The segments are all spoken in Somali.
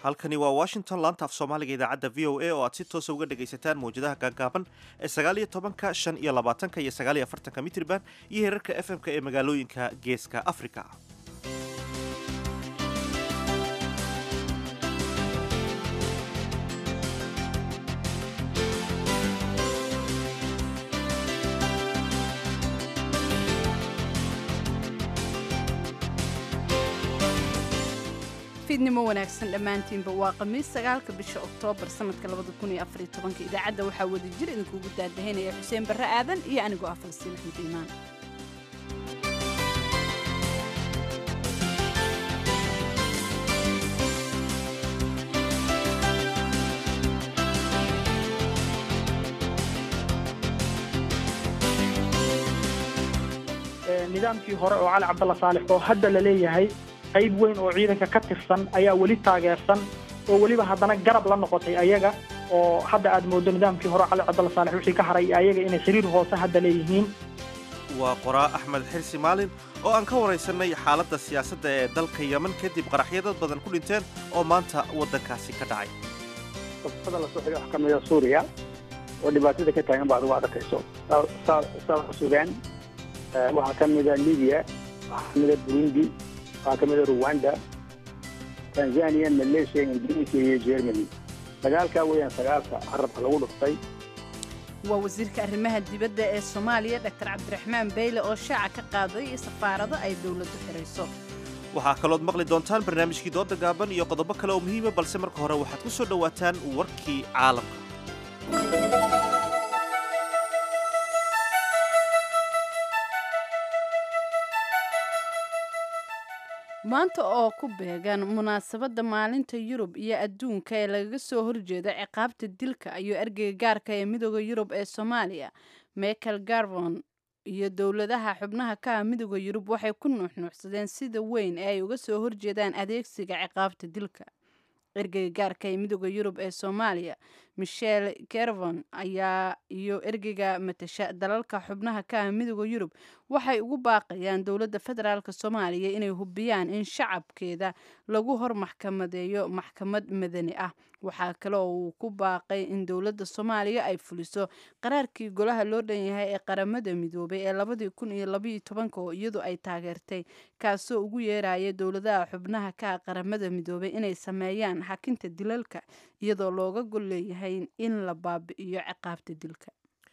halkani waa washington laanta af soomaaliga idaacadda v o a oo aad si toosa uga dhegaysataan mawjadaha gaagaaban ee sagaaliyo tobanka shan iyo labaatanka iyo sagaaliyo afartanka mitriban iyo heerarka f m-ka ee magaalooyinka geeska africa fiidnimo wanaagsan dhammaantiinba waa khamiis sagaalka bisha oktoobar sanadka labada kun iyo afariyo tobanka idaacadda waxaa wada jir idinkuugu daadahaynaya xuseen barre aadan iyo anigoo ah falsiin axmed iimaan nidaamkii hore oo cali cabdalla saalix oo hadda la leeyahay qayb weyn oo ciidanka ka tirsan ayaa weli taageersan oo weliba haddana garab la noqotay ayaga oo hadda aad moodo nidaamkii hore cali cabdalla saalix wixii ka haray ayaga inay xiriir hoose hadda leeyihiin waa qoraa axmed xirsi maalin oo aan ka waraysanay xaaladda siyaasadda ee dalka yeman kadib qaraxyo dad badan ku dhinteen oo maanta waddankaasi ka dhacay qofada lasoo xigay wax ka mida suuriya oo dhibaatada ka taagan ba adigu adakayso south sudan waxaa ka mida libiya waxaa ka mida burundi waxaa ka mida ruwanda tanzania malaysia ingiriiska iyo germany sagaalkaa weeyaan sagaalka carabka lagu dhuftay waa wasiirka arrimaha dibadda ee soomaaliya doctor cabdiraxmaan beyle oo shaaca ka qaaday safaarado ay dowladdu xidhayso waxaa kalood maqli doontaan barnaamijkii dooda gaaban iyo qodobo kale oo muhiima balse marka hore waxaad ku soo dhowaataan warkii caalamka maanta oo ku beegan munaasabadda maalinta yurub iyo adduunka ee lagaga soo horjeeda ciqaabta dilka ayuu ergeyga gaarka ee midooda yurub ee soomaaliya michael garvon iyo dowladaha xubnaha ka ah midooda yurub waxay ku nuuxnuuxsadeen sida weyn ee ay uga soo horjeedaan adeegsiga ciqaabta dilka ergeyga gaarka ee midooda yurub ee soomaaliya michel gervon ayaa iyo ergeyga matasha dalalka xubnaha ka ah midooda yurub waxay ugu baaqayaan dowladda federaalk soomaaliya inay hubiyaan in shacabkeeda lagu hor maxkamadeeyo maxkamad madani ah waxaa kale oo uu ku baaqay in dowladda soomaaliya ay fuliso qaraarkii golaha loo dhan yahay ee qaramada midoobay ee labadii kun iyo labaiyo tobanka oo iyadu ay taageertay kaasoo ugu yeeraya dowladaha xubnaha ka ah qaramada midoobay inay sameeyaan xakinta dilalka iyadoo looga gol leeyahay in la baabi'iyo ciqaabta dilka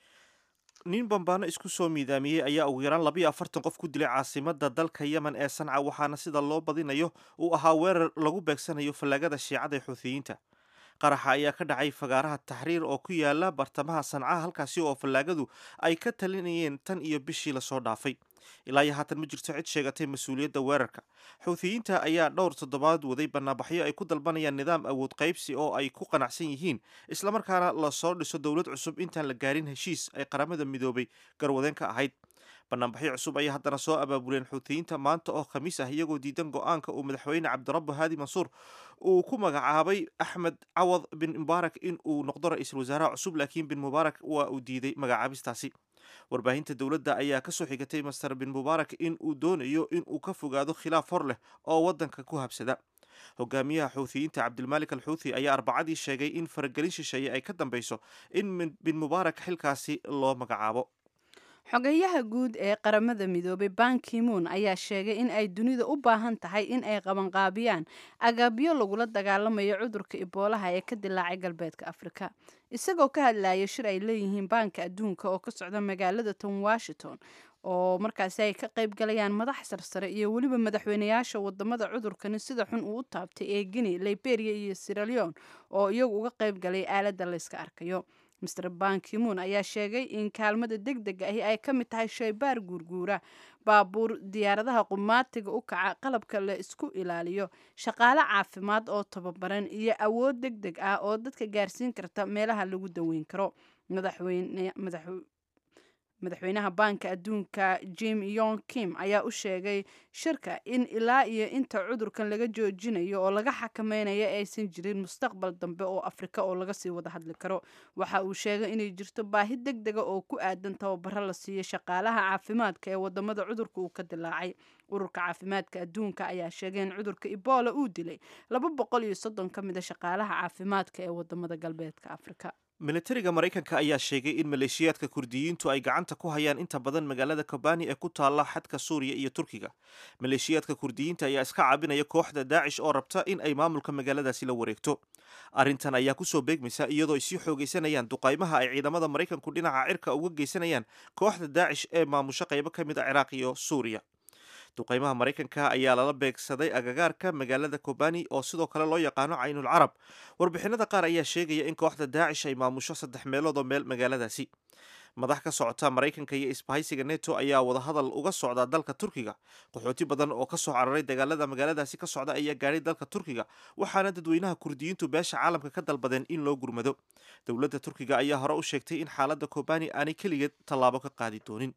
nin bambaano isku soo miidaamiyey ayaa ugu yaraan labayo afartan qof ku dilay caasimadda dalka yemen ee sanca waxaana sida loo badinayo uu ahaa weerar lagu beegsanayo fallaagada shiicada ee xuutiyiinta qaraxa ayaa ka dhacay fagaaraha taxriir oo ku yaala bartamaha sancaha halkaasi oo fallaagadu ay ka talinayeen tan iyo bishii lasoo dhaafay ilaa iyo haatan ma jirto cid sheegatay mas-uuliyadda weerarka xuutiyiinta ayaa dhowr toddobaad waday banaanbaxyo ay ku dalbanayaan nidaam awood qaybsi oo ay ku qanacsan yihiin islamarkaana lasoo dhiso dowlad cusub intaan la gaarin heshiis ay qaramada midoobay garwadeen ka ahayd banaanbaxyo cusub ayaa haddana soo abaabuleen xuutiyiinta maanta oo khamiis ah iyagoo diidan go-aanka uu madaxweyne cabdirabbo haadi mansuur uu ku magacaabay axmed cawad bin mubaarak in uu noqdo ra-iisul wasaaraha cusub laakiin bin mubaarak waa uu diiday magacaabistaasi warbaahinta dowladda ayaa kasoo xigatay master bin mubaarak in uu doonayo in uu ka fogaado khilaaf hor leh oo waddanka ku habsada hogaamiyaha xuutiyiinta cabdilmaalik al xuuthi ayaa arbacadii sheegay in faragelin shisheeye ay ka dambeyso in bin mubaarak xilkaasi loo magacaabo xogayaha guud ee qaramada midoobay bankimuun ayaa sheegay in ay dunida u baahan tahay in ay qabanqaabiyaan agaabyo lagula dagaalamayo cudurka iboolaha ee ka dilaacay galbeedka afrika isagoo ka hadlaya shir ay leeyihiin baanka adduunka oo ka socda magaalada ton washington oo markaasi ay ka qayb galayaan madax sarsare iyo weliba madaxweyneyaasha wadamada cudurkani sida xun uu u taabtay ee guinea liberia iyo siraleon oo iyagu uga qayb galay aaladda layska arkayo master bankimuun ayaa sheegay in kaalmada deg deg ahi ay ka mid tahay shaybaar guurguura baabuur diyaaradaha qumaatiga u kaca qalabka la isku ilaaliyo shaqaale caafimaad oo tababaran iyo awood deg deg ah oo dadka gaarsiin karta meelaha lagu daweyn karo madaxweynaha baanka adduunka jim yong kim ayaa u sheegay shirka in ilaa iyo inta cudurkan laga joojinayo oo laga xakameynayo aysan jirin mustaqbal dambe oo afrika oo laga sii wada hadli karo waxa uu sheegay inay jirto baahi deg dega oo ku aadan tababaro la siiyo shaqaalaha caafimaadka ee wadamada cudurka uu ka dilaacay ururka caafimaadka adduunka ayaa sheegay in cudurka ebola uu dilay laba boqol iyo soddon ka mid a shaqaalaha caafimaadka ee wadamada galbeedka afrika militariga maraykanka ayaa sheegay in maleeshiyaadka kurdiyiintu ay gacanta ku hayaan inta badan magaalada kobani ee ku taalla xadka suuriya iyo turkiga maleeshiyaadka kurdiyiinta ayaa iska caabinaya kooxda daacish oo rabta in ay maamulka magaaladaasi la wareegto arrintan ayaa kusoo beegmaysa iyadoo ay sii xoogaysanayaan duqaymaha ay ciidamada maraykanku dhinaca cirka uga geysanayaan kooxda daacish ee maamusho qaybo ka mid a ciraaq iyo suuriya duqaymaha maraykanka ayaa lala beegsaday agagaarka magaalada kobani oo sidoo kale loo yaqaano caynul carab warbixinada qaar ayaa sheegaya in kooxda daacish ay maamusho saddex meelood oo meel magaaladaasi madax ka socota maraykanka iyo isbahaysiga neto ayaa wadahadal uga socda dalka turkiga qaxooti badan oo kasoo cararay dagaalada magaaladaasi ka socda ayaa gaadhay dalka turkiga waxaana dadweynaha kurdiyiintu beesha caalamka ka dalbadeen in loo gurmado dowladda turkiga ayaa hore u sheegtay in xaaladda kobani aanay keligeed tallaabo ka qaadi doonin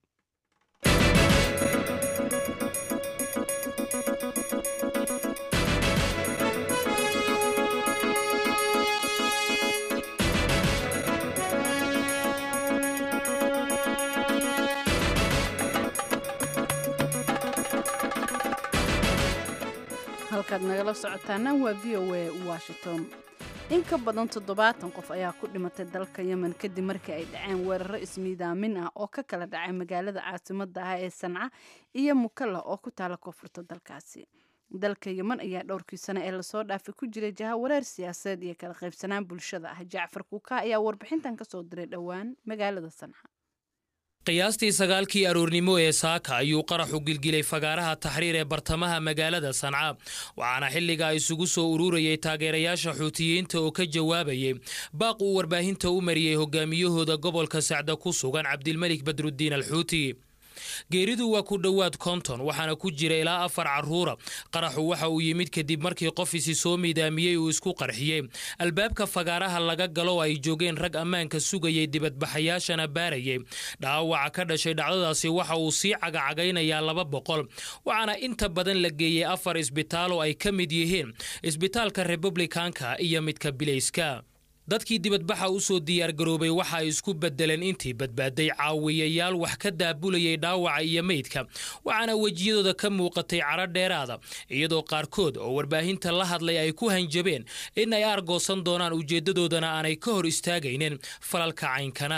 halkaad nagala socotaana waa v o a washington in ka badan toddobaatan qof ayaa ku dhimatay dalka yemen kadib markii ay dhaceen weeraro ismiidaamin ah oo ka kala dhacay magaalada caasimada ah ee sanca iyo mukalla oo ku taala koonfurta dalkaasi dalka yemen ayaa dhowrkii sano ee lasoo dhaafay ku jiray jaha wareer siyaasadeed iyo kala qaybsanaan bulshada ah jacfar kuuka ayaa warbixintan kasoo diray dhowaan magaalada sanca qiyaastii sagaalkii aroornimo ee saaka ayuu qaraxu gilgilay fagaaraha taxriir ee bartamaha magaalada sanca waxaana xilligaa isugu soo ururayay taageerayaasha xuutiyiinta oo ka jawaabayay baaq uu warbaahinta u mariyey hogaamiyahooda gobolka sacda ku sugan cabdilmelik badruddiin alxuuti geeridu waa ku dhowaad konton waxaana ku jira ilaa afar carruura qaraxu waxa uu yimid kadib markii qof isi soo miidaamiyey uu isku qarxiyey albaabka fagaaraha laga galo ay joogeen rag ammaanka sugayay dibadbaxayaashana baarayay dhaawaca ka dhashay dhacdadaasi waxa uu sii cagacagaynayaa laba boqol waxaana inta badan la geeyey afar isbitaal oo ay ka mid yihiin isbitaalka republikanka iyo midka bilayska dadkii dibadbaxa u soo diyaargaroobay waxa ay isku beddeleen intii badbaaday caawiyayaal wax ka daabulayay dhaawaca iyo meydka waxaana wejiyadooda ka muuqatay cadro dheeraada iyadoo qaarkood oo warbaahinta la hadlay ay ku hanjabeen in ay aargoosan doonaan ujeeddadoodana aanay ka hor istaagaynin falalka caynkana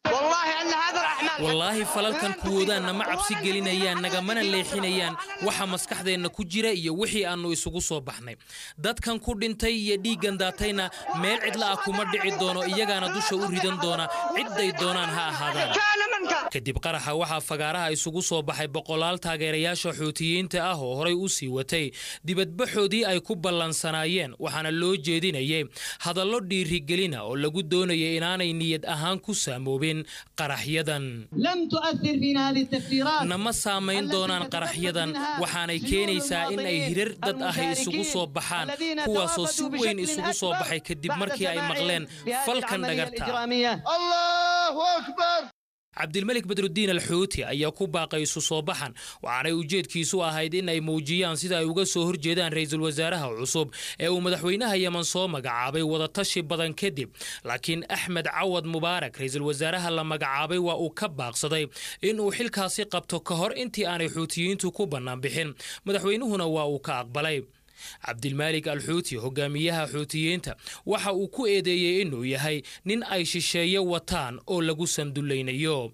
wallaahi falalkan kuwoodaan nama cabsi gelinayaan nagamana leexinayaan waxa maskaxdeenna ku jira iyo wixii aannu isugu soo baxnay dadkan ku dhintay iyo dhiiggan daatayna meel cidla ah kuma dhici doono iyagaana dusha u ridan doona cidday doonaan ha ahaadaan kadib qaraxa waxaa fagaaraha isugu soo baxay boqolaal taageerayaasha xuutiyiinta ah oo horay u sii watay dibadbaxoodii ay ku ballansanaayeen waxaana loo jeedinayay hadallo dhiirigelina oo lagu doonayay inaanay niyad ahaan ku saamoobin qaraxyadan nama saamayn doonaan qaraxyadan waxaanay keenaysaa in ay hirar dad ahi isugu soo baxaan kuwaasoo si weyn isugu soo baxay kadib markii ay maqleen falkan dhagarta cabdilmelik badruddiin alxuuti ayaa ku baaqay isu soo baxan waxaanay ujeedkiisu ahayd in ay muujiyaan sida ay uga soo horjeedaan ra'iisul wasaaraha cusub ee uu madaxweynaha yeman soo magacaabay wadatashi badan kadib laakiin axmed cawad mubaarak ra'iisul wasaaraha la magacaabay waa uu ka baaqsaday in uu xilkaasi qabto ka hor intii aanay xuutiyiintu ku bannaan bixin madaxweynuhuna waa uu ka aqbalay cabdilmaalik alxuuti hogaamiyaha xuutiyiinta waxa uu ku eedeeyey inuu yahay nin ay shisheeye wataan oo lagu sandullaynayo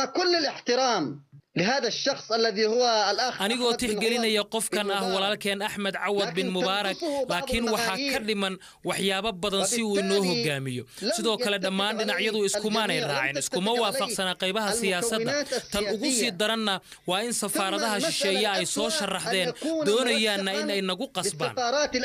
anigoo tixgelinaya qofkan ah walaalkeen axmed cawad bin mubaarak laakiin waxaa ka dhiman waxyaabo badan si uu inoo hogaamiyo sidoo kale dhammaan dhinacyadu iskumaanay raacin iskuma waafaqsana qaybaha siyaasadda tan ugu sii daranna waa in safaaradaha shisheeye ay soo sharaxdeen doonayaanna in ay nagu qasbaan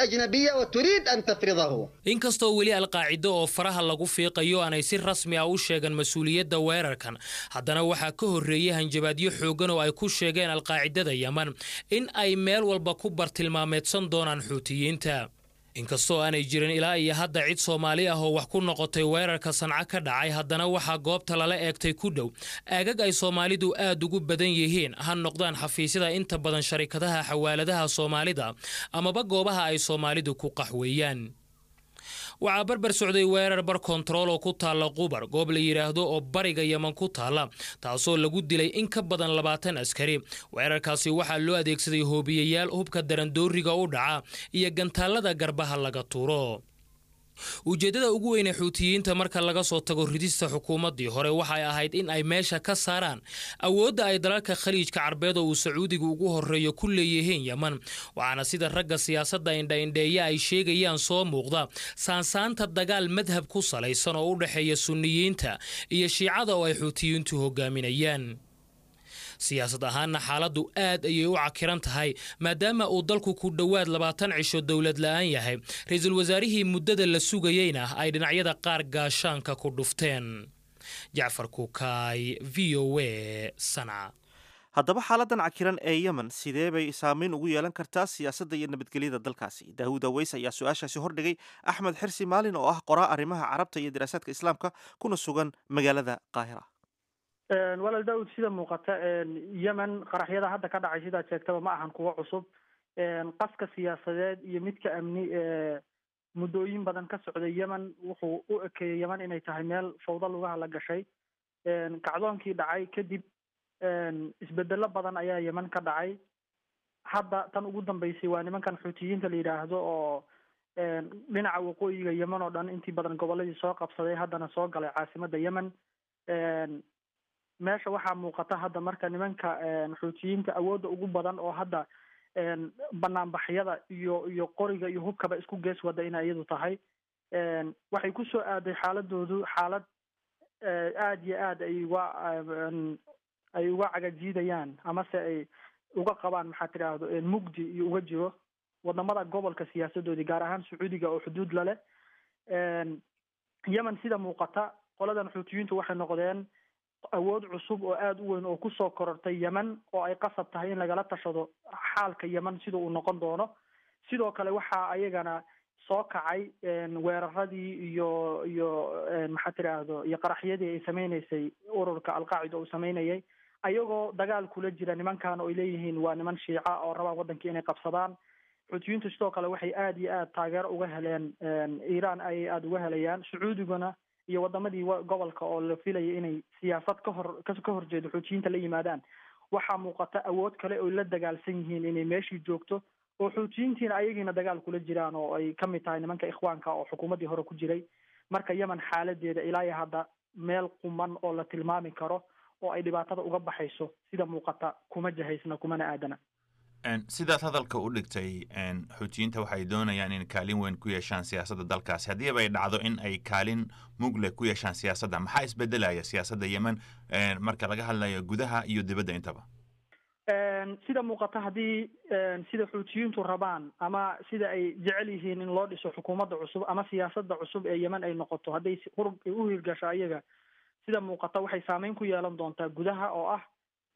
inkastoo weli alqaacido oo faraha lagu fiiqayo aanay si rasmi ah u sheegan mas-uuliyadda weerarkan haddana waxaa ka horreeyey hanjabaadyo xoogan oo ay ku sheegeen alqaacidada yeman in ay meel walba ku bartilmaameedsan doonaan xuutiyiinta inkastoo aanay jirin ilaa iyo hadda cid soomaali ah oo wax ku noqotay weerarka sanco ka dhacay haddana waxaa goobta lala eegtay ku dhow aagag ay soomaalidu aad ugu badan yihiin ha noqdaan xafiisyada inta badan sharikadaha xawaaladaha soomaalida amaba goobaha ay soomaalidu ku qaxweeyaan waxaa barbar socday weerar bar kontarool oo ku taalla qubar goob la yidhaahdo oo bariga yeman ku taalla taasoo lagu dilay in ka badan labaatan askari weerarkaasi waxaa loo adeegsaday hoobiyayaal hubka darandooriga u dhaca iyo gantaallada garbaha laga tuuro ujeeddada ugu weyne xuutiyiinta marka laga soo tago ridista xukuumaddii hore waxay ahayd in ay meesha ka saaraan awoodda ay dalalka khaliijka carbeed oo uu sacuudiga ugu horreeyo ku leeyihiin yeman waxaana sida ragga siyaasadda indhaindheeya ay sheegayaan soo muuqda saansaanta dagaal madhab ku salaysan oo u dhexeeya sunniyiinta iyo shiicada oo ay xuutiyiintu hogaaminayaan siyaasad ahaanna xaaladdu aad ayay u cakiran tahay maadaama uu dalku ku dhowaad labaatan cisho dowlad la'aan yahay ra-iisul wasaarihii muddada la sugayeyna ay dhinacyada qaar gaashaanka ku dhufteen jacfar kukaay v o a sanca haddaba xaaladan cakiran ee yemen sidee bay saameyn ugu yeelan kartaa siyaasadda iyo nabadgelyada dalkaasi daawud aweys ayaa su-aashaasi hordhigay axmed xirsi maalin oo ah qoraa arrimaha carabta iyo daraasaadka islaamka kuna sugan magaalada qaahira walaal daawud sida muuqata yemen qaraxyada hadda ka dhacay sidaad sheegtaba ma ahan kuwo cusub qaska siyaasadeed iyo midka amni muddooyin badan ka socday yemen wuxuu u ekeeyey yemen inay tahay meel fawdo lugaha la gashay kacdoonkii dhacay kadib isbedelo badan ayaa yemen ka dhacay hadda tan ugu dambeysay waa nimankan xuutiyiinta la yidhaahdo oo dhinaca waqooyiga yemen oo dhan intii badan goboladii soo qabsaday haddana soo galay caasimada yemen meesha waxaa muuqata hadda marka nimanka xuutiyiinta awoodda ugu badan oo hadda banaanbaxyada iyo iyo qoriga iyo hubkaba isku gees wada inay iyadu tahay waxay kusoo aaday xaaladoodu xaalad aada iyo aad ay uga ay uga cagajiidayaan amase ay uga qabaan maxaa tidhaahdo mugdi iyo uga jiro wadamada gobolka siyaasadoodii gaar ahaan sacuudiga oo xuduud la leh yemen sida muuqata qoladan xuutiyiintu waxay noqdeen awood cusub oo aada u weyn oo kusoo korortay yemen oo ay qasab tahay in lagala tashado xaalka yemen sida uu noqon doono sidoo kale waxaa ayagana soo kacay weeraradii iyo iyo maxaa tidhaahdo iyo qaraxyadii ay sameyneysay ururka alqaacida uu sameynayay ayagoo dagaal kula jira nimankan oo ay leeyihiin waa niman shiica oo rabaan waddankii inay qabsadaan xuutiyiintu sidoo kale waxay aada iyo aada taageero uga heleen iiraan ayay aada uga helayaan sacuudiguna iyo wadamadii gobolka oo la filaya inay siyaasad ka hor ka horjeedo xuutiyiinta la yimaadaan waxaa muuqata awood kale oy la dagaalsan yihiin inay meeshii joogto oo xuutiyiintiina ayagiina dagaal kula jiraan oo ay ka mid tahay nimanka ikhwaanka oo xukuumaddii hore ku jiray marka yemen xaaladeeda ilaa iyo hadda meel quman oo la tilmaami karo oo ay dhibaatada uga baxayso sida muuqata kuma jahaysna kumana aadana sidaad hadalka u dhigtay xuutiyiinta waxay doonayaan in kaalin weyn ku yeeshaan siyaasadda dalkaasi haddiiba ay dhacdo in ay kaalin mugle ku yeeshaan siyaasadda maxaa isbedelaya siyaasadda yemen marka laga hadlayo gudaha iyo dibadda intaba sida muuqata haddii sida xuutiyiintu rabaan ama sida ay jecel yihiin in loo dhiso xukuumadda cusub ama siyaasadda cusub ee yemen ay noqoto hadday u hirgasho ayaga sida muuqata waxay saameyn ku yeelan doontaa gudaha oo ah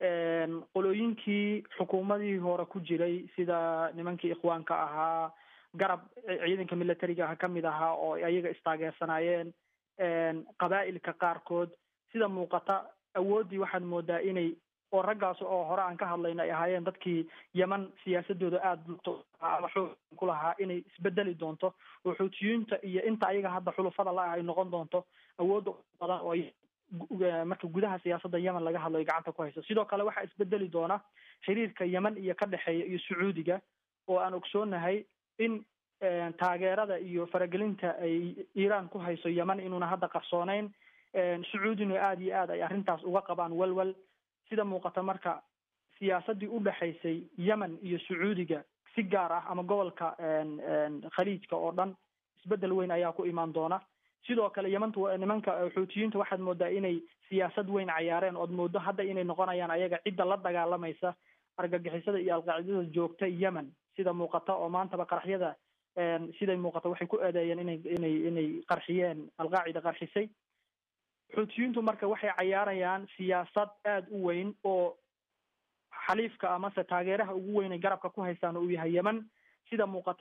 qolooyinkii xukuumadii hore ku jiray sida nimankii ikhwaanka ahaa garab ciidanka militariga ah kamid ahaa oo ayaga istaageersanaayeen qabaa'ilka qaarkood sida muuqata awooddii waxaad moodaa inay oo raggaas oo hore aan ka hadlayna ay ahaayeen dadkii yemen siyaasadooda aada ama xoog ku lahaa inay isbedeli doonto oo xuutiyiinta iyo inta ayaga hadda xulufada la ah ay noqon doonto awoodda badan oo marka gudaha siyaasadda yemen laga hadlo ay gacanta ku hayso sidoo kale waxaa isbedeli doona xiriirka yemen iyo ka dhexeeya iyo sacuudiga oo aan ogsoonahay in taageerada iyo faragelinta ay iiraan ku hayso yemen inuuna hadda qarsooneyn sacuudina aada iyo aad ay arrintaas uga qabaan welwel sida muuqata marka siyaasaddii u dhexaysay yemen iyo sacuudiga si gaar ah ama gobolka khaliijka oo dhan isbedel weyn ayaa ku imaan doona sidoo kale yemantu nimanka xuutiyiinta waxaad moodaa inay siyaasad weyn cayaareen ood moodo hadda inay noqonayaan ayaga cidda la dagaalamaysa argagixisada iyo alqaacidada joogta yemen sida muuqata oo maantaba qaraxyada siday muuqata waxay ku eedeeyeen inay inay inay qarxiyeen alqaacida qarxisay xuutiyiintu marka waxay cayaarayaan siyaasad aada u weyn oo xaliifka amase taageeraha ugu weyn ay garabka ku haystaan uu yahay yemen sida muuqatana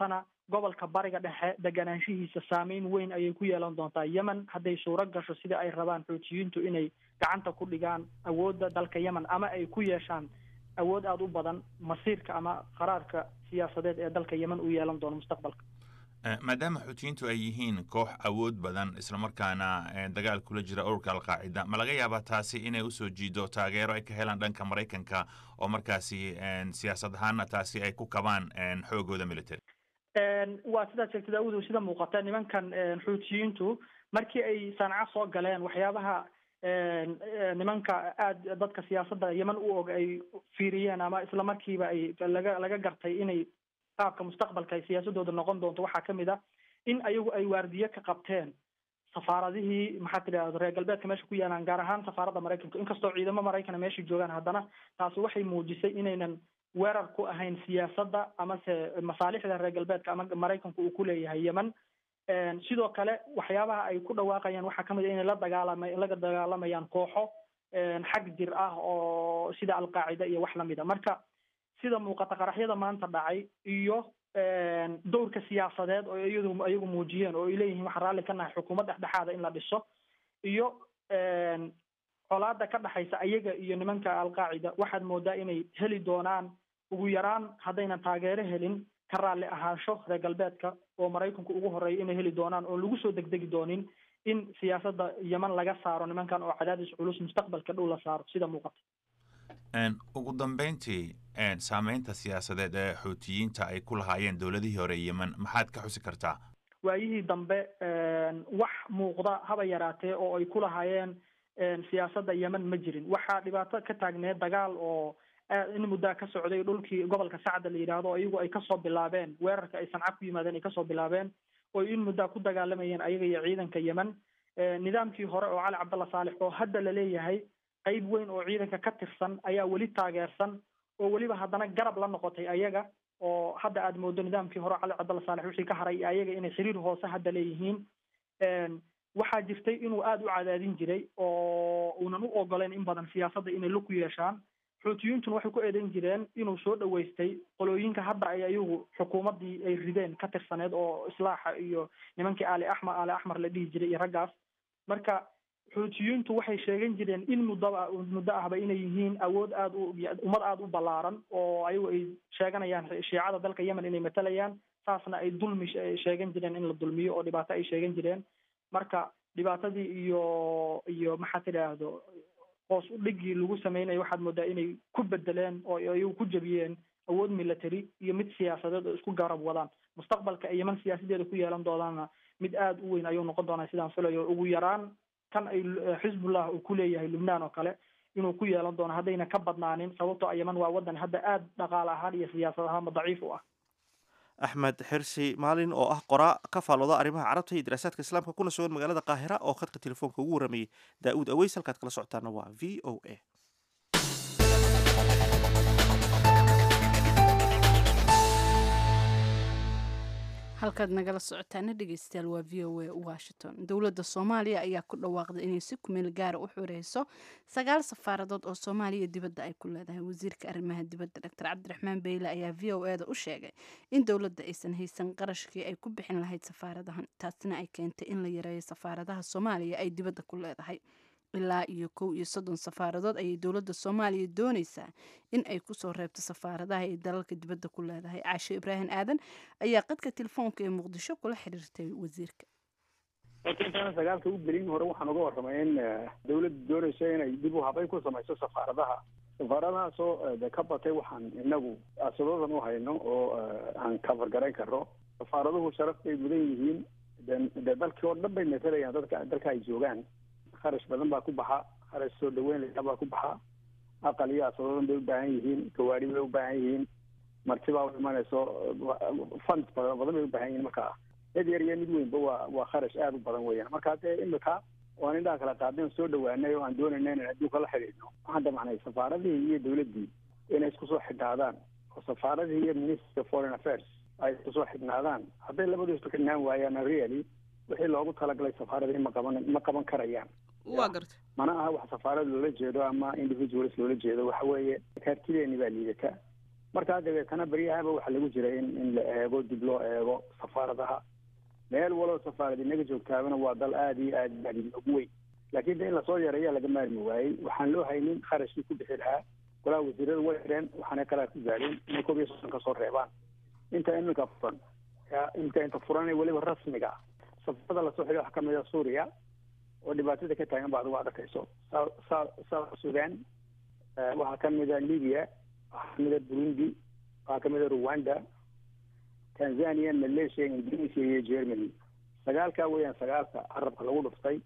gobolka bariga dhexe deganaanshihiisa saameyn weyn ayay ku yeelan doontaa yemen hadday suuro gasho sida ay rabaan xoojiyiintu inay gacanta ku dhigaan awoodda dalka yemen ama ay ku yeeshaan awood aada u badan masiirka ama qaraarka siyaasadeed ee dalka yemen uu yeelan doono mustaqbalka maadaama xuutiyiintu ay yihiin koox awood badan islamarkaana dagaal kula jira ururka alqaacida ma laga yaabaa taasi inay usoo jiido taageero ay ka helaan dhanka maraykanka oo markaasi siyaasad ahaana taasi ay ku kabaan xoogooda military waa sidaad sheegtay daawudu sida muuqata nimankan xuutiyiintu markii ay sanca soo galeen waxyaabaha nimanka aada dadka siyaasadda yemen u og ay fiiriyeen ama isla markiiba ay laga laga gartay inay qaabka mustaqbalka ay siyaasadooda noqon doonto waxaa kamid ah in ayagu ay waardiye ka qabteen safaaradihii maxaa tidahda reer galbeedka meesha ku yaalaan gaar ahaan safaaradda maraykanka inkastoo ciidamo maraykana meesha joogaan haddana taasi waxay muujisay inaynan weerar ku ahayn siyaasadda amase masaalixda reer galbeedka ama maraykanku uu ku leeyahay yemen sidoo kale waxyaabaha ay ku dhawaaqayaan waxaa kamid a inay la dagaalama laga dagaalamayaan kooxo xag jir ah oo sida alqaacida iyo wax lamid a marka sida muuqata qaraxyada maanta dhacay iyo dowrka siyaasadeed oo iyadu iyagu muujiyeen oo ay leeyihiin waxaan raalli ka nahay xukuumad dhexdhexaada in la dhiso iyo colaada ka dhexaysa ayaga iyo nimanka alqaacida waxaad moodaa inay heli doonaan ugu yaraan haddaynan taageero helin ka raalli ahaansho reer galbeedka oo maraykanku ugu horeeya inay heli doonaan oo lagu soo degdegi doonin in siyaasadda yemen laga saaro nimankan oo cadaadis culus mustaqbalka dhow la saaro sida muuqata ugu dambeyntii saameynta siyaasadeed ee xuutiyiinta ay ku lahaayeen dowladihii hore yemen maxaad ka xusi kartaa waayihii dambe wax muuqda haba yaraatee oo ay ku lahaayeen siyaasadda yemen ma jirin waxaa dhibaato ka taagneed dagaal oo in muddaa ka socday dhulkii gobolka sacda la yidhaahdo iyagu ay kasoo bilaabeen weerarka ay sanca ku yimaadeen ay kasoo bilaabeen oo in muddaa ku dagaalamayeen ayaga iyo ciidanka yemen nidaamkii hore oo cali cabdalla saalex oo hadda laleeyahay qayb weyn oo ciidanka ka tirsan ayaa weli taageersan oo weliba haddana garab la noqotay ayaga oo hadda aada moodo nidaamkii hore cali cabdalla saalex wixii ka haray ayaga inay xiriir hoose hadda leeyihiin waxaa jirtay inuu aada u cadaadin jiray oo uunan u ogoleyn in badan siyaasadda inay lug ku yeeshaan xuutiyintuna waxay ku eedeyn jireen inuu soo dhaweystay qolooyinka hadda ay ayagu xukuumaddii ay rideen ka tirsaneed oo islaaxa iyo nimankii aali axmar aali axmar la dhihi jiray iyo raggaas marka xuutiyiintu waxay sheegan jireen in muddaba muddo ahba inay yihiin awood aada u ummad aada u ballaaran oo ayagu ay sheeganayaan shiicada dalka yemen inay matalayaan saasna ay dulmi sheegan jireen in la dulmiyo oo dhibaato ay sheegan jireen marka dhibaatadii iyo iyo maxaa tidhaahdo hoos u dhigii lagu sameynayo waxaad moodaa inay ku bedeleen oo ayagu ku jebiyeen awood military iyo mid siyaasadeed oo isku garab wadaan mustaqbalka ay yeman siyaasadeeda ku yeelan doonaana mid aada u weyn ayuu noqon doonaa sidaan filayo ugu yaraan kan ay xisbullah uu ku leeyahay lubnaan oo kale inuu ku yeelan doono haddayna ka badnaanin sababtoo a yeman waa waddan hadda aada dhaqaale ahaan iyo siyaasad ahaanba daciif u ah axmed xirsi maalin oo ah qoraa ka faalooda arrimaha carabta iyo daraasaadka islaamka kuna sugan magaalada qaahira oo khadka telefoonka ugu warramayay daa-uud aweys halkaad kala socotaana waa v o a halkaad nagala socotaana dhegeystayaal waa v o a washington dowladda soomaaliya ayaa ku dhawaaqday inay si kumeel gaara u xureyso sagaal safaaradood oo soomaaliya dibadda ay ku leedahay wasiirka arrimaha dibadda doctor cabdiraxmaan beyle ayaa v o e da u sheegay in dowladda aysan haysan qarashkii ay ku bixin lahayd safaaradahan taasina ay keentay in la yareeyo safaaradaha soomaaliya ay dibadda ku leedahay ilaa iyo kow iyo soddon safaaradood ayay dowladda soomaaliya dooneysaa in ay kusoo reebto safaaradaha ay dalalka dibadda ku leedahay caasho ibraahim aadan ayaa qadka telefoonka ee muqdisho kula xiriirtay wasiirka horta intaana sagaalka u gelin hore waxaan uga warramay in dawladda doonayso inay dib u habayn ku samayso safaaradaha safaaradahaasoo de ka batay waxaan inagu asadadan u hayno oo aan kafargarayn karno safaaraduhu sharaf bay mudan yihiin de dalkii oo dhan bay matalayaan dadka dalka ay joogaan kharash badan baa ku baxa kharash soo dhaweyn layaa baa ku baxa aqal iyo asadadan bay u baahan yihiin gawaari bay u baahan yihiin martibaa u imanayso fund badan badan bay u baahan yihiin marka mid yar iyo mid weynba waa waa kharash aada u badan weeyaan marka dee imika waan indhaha kala qaadeen soo dhawaanay oo aan doonayna inaan adduunka la xidhiidhno waxaan damacnay safaaradihii iyo dawladdii inay isku soo xidhnaadaan oo safaaradihii iyo ministry of foreign affairs ay isku soo xidhnaadaan hadday labadu isku xidhnaan waayaan really wixii loogu talagalay safaaradihii ma qaban ma qaban karayaan waa garta mana aha wax safaarad loola jeedo ama individuals loola jeedo waxa weeye kaartideeni baa liidata markaa dabeetana beryahaba waxaa lagu jira in in la eego dib loo eego safaaradaha meel waloo safaarad inaga joogtaabana waa dal aada iyo aad aad inoogu weyn laakiin de in lasoo yareeyaa laga maarmi waayey waxaan loo haynin kharashkii ku bixi lahaa golaha wasiirada way xireen waxaanay qaraar ku gaadheen inay koob iyo soddon ka soo reebaan inta iminka furan imika inta furan ee weliba rasmiga ah safarada lasoo xidhay waxaa kamid a suuriya oo dhibaatada ka taagan ba adigu aad arkayso south sudan waxaa kamid a libya waxaa kamid a burundi waxaa kamid a rwanda tanzania malaysia indonesia iyo germany sagaalkaa weeyaan sagaalka carabka lagu dhuftay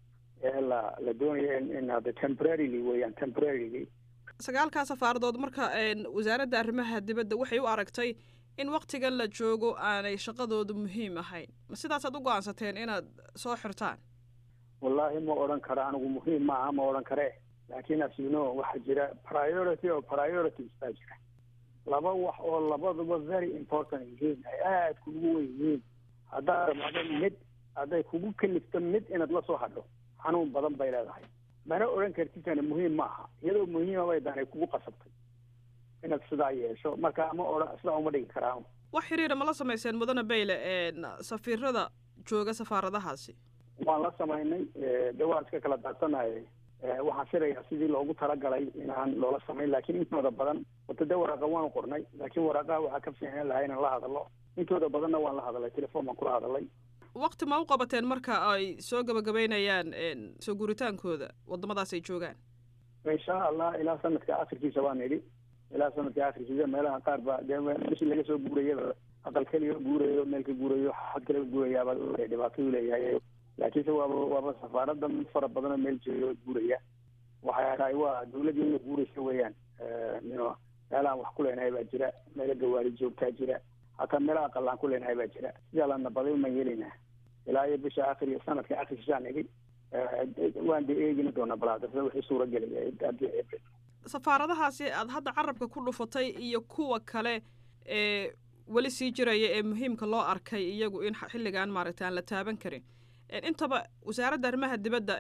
ee la la doonaya in hadda temporarily weeyaan temporarily sagaalkaa safaaradood marka wasaaradda arrimaha dibadda waxay u aragtay in waktigan la joogo aanay shaqadoodu muhiim ahayn ma sidaasaad u go-aansateen inaad soo xirtaan wallaahi ma odhan karo anigu muhiim maaha ma odhan kare laakiin as you know waxaa jira priority oo priorities baa jira laba wax oo labaduba very important yihiin ay aada kugu wen yihiin haddaad ramado mid hadday kugu kalifto mid inaad la soo hadho xanuun badan bay leedahay mana odhan kartitana muhiim ma aha iyadoo muhiima bay daanay kugu qasabtay inaad sidaa yeesho marka ma odhan sidaa uma dhigi karaa wax xiriira ma la samayseen mudane bayle safiirada jooga safaaradahaasi waan la samaynay de waan iska kala daadsanay waxaan filayaa sidii loogu talagalay inaan loola samayn laakiin intooda badan wata de waraaqa waanu qornay laakiin waraaqaha waxaa ka fiicnaan lahaa inaan la hadalo intooda badanna waan la hadalay telefon baan kula hadalay wakti ma u qabateen marka ay soo gabagabeynayaan soo guuritaankooda waddamadaas ay joogaan insha allah ilaa sanadka akhirkiisa waan idhi ilaa sanadka akhirkiisa meelaha qaar ba dee bishii laga soo guurayaba aqal keliya guurayo meel ka guurayo xad kale guurayaaba dhibaatadu leeyahay laakiinse waaba waaba safaarada mid fara badanoo meel jooga guuraya waxay tahay waa dawladii ina guuraysa weeyaan no meelahaan wax ku leenahay baa jira meelo gawaari joogtaa jira hataa meelaha aqalaan ku leenahay baa jira sidaa la nabaday umaan yeelaynaa ilaa iyo bisha akhir iyo sanadka akhirkiisaan idhi waan de eegina doonaa balaadasada wixii suura gelaya april safaaradahaasi aada hadda carabka ku dhufatay iyo kuwa kale ee weli sii jiraya ee muhiimka loo arkay iyagu in xilligan maaragta aan la taaban karin intaba wasaaradda arrimaha dibadda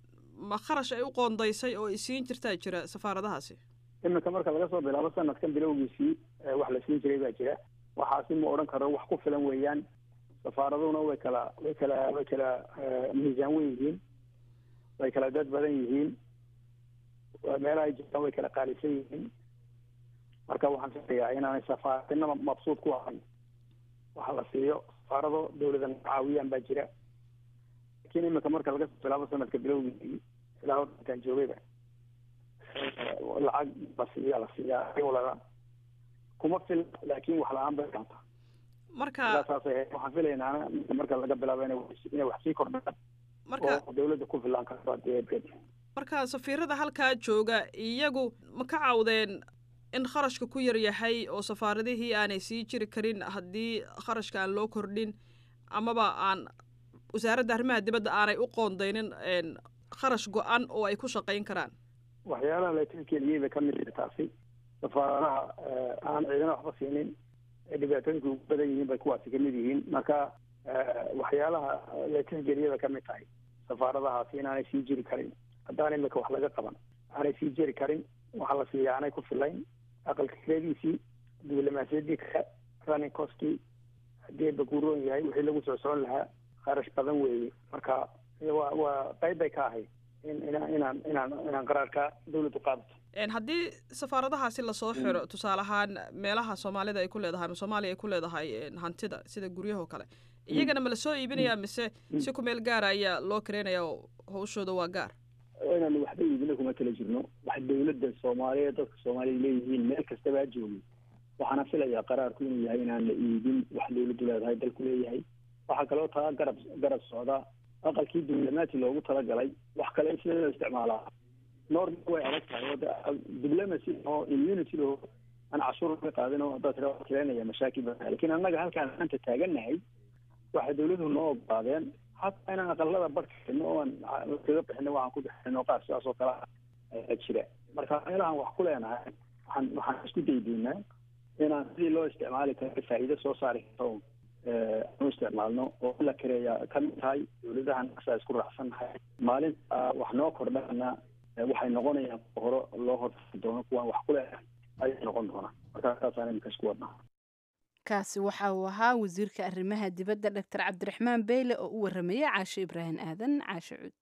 ma kharash ay u qoondaysay oo ay siin jirtaa jira safaaradahaasi iminka marka laga soo bilaabo sanadkan bilowgiisii wax la siin jiray baa jira waxaasi ma odhan karo wax ku filan weeyaan safaaraduna way kala way kala way kala miisaan weyn yihiin way kala dad badan yihiin meelaha ay jirtaan way kala qaalisan yihiin marka waxaan filayaa inaanay safaaradina mabsuud ku ahayn waxa la siiyo safaarado dawladan caawiyaan baa jira lakin iminka marka laga soo bilaabo sanadka bilowgiisii ilaa hortaan joogayba lacag la siiya la siiyaa walaa kuma fil laakin wax la-aan bay dhaanta marka saas waxaan filaynaa marka laga bilaabo ina inay wax sii kordhaan marka oo dawladda ku filaan karto marka safiirada halkaa jooga iyagu ma ka cawdeen in kharashka ku yar yahay oo safaaradihii aanay sii jiri karin haddii kharashka aan loo kordhin amaba aan wasaaradda arrimaha dibadda aanay u qoondaynin kharash go-an oo ay ku shaqayn karaan waxyaalaha la tilkeliyey bay kamid tahay taasi safaaradaha aan ciidana waxba siinin ee dhibaatooyinka ugu badan yihiin bay kuwaasi kamid yihiin marka waxyaalaha la tixgeliyey bay kamid tahay safaaradahaasi inaanay sii jiri karin haddaan imika wax laga qaban aanay sii jiri karin waxaa la siiya aanay ku filayn aqalka kiradiisii diblomaasiyadii kale running costkii haddii bakuuroon yahay wixii lagu soo socon lahaa kharash badan weeye marka waa waa qayb bay ka ahayd in inaan inaan inaan inaan qaraarka dawladdu qaadato haddii safaaradahaasi lasoo xiro tusaale ahaan meelaha soomaalida ay ku leedahay ama soomaaliya ay ku leedahay hantida sida guryahoo kale iyagana ma lasoo iibinayaa mise si ku meel gaara ayaa loo kareynaya oo hawshooda waa gaar inaanu waxba iibina kuma tala jirno wax dawladda soomaaliyeed dadka soomaaliya leeyihiin meel kastaba ha joogi waxaana filayaa qaraarku inuu yahay inaan la iibin wax dawladdu leedahay dalku leeyahay waxaa kaloo taa garab garab socda aqalkii diblomaati loogu talagalay wax kale in sida loo isticmaalaa norma way adag tahay oo diblomacy oo immunity oo aan cashuur ka qaadin oo dad keenaya mashaakil badan lakin annaga halkaan maanta taagannahay waxay dawladuhu noo ogolaadeen hataa inaan aqalada barkino oo aan kaga bixino waxaan ku bixino qaar sidaas oo kale jira marka meelahan wax ku leenahay waxaan waxaan isku daydaynaa inaan sidii loo isticmaali karo faa'iido soo saari karto anu isticmaalno oo la kareeya kamid tahay dawladahan asaa isku raacsannahay maalinta wax noo kordhana waxay noqonayaan hore loo horfari doono kuwaan wax ku leenahay ayay noqon doonaa marka saasaan iminka isku wadnaa kaasi waxa uu ahaa wasiirka arrimaha dibadda doctor cabdiraxmaan beyle oo u warramayay caashe ibraahim aadan caashe cuud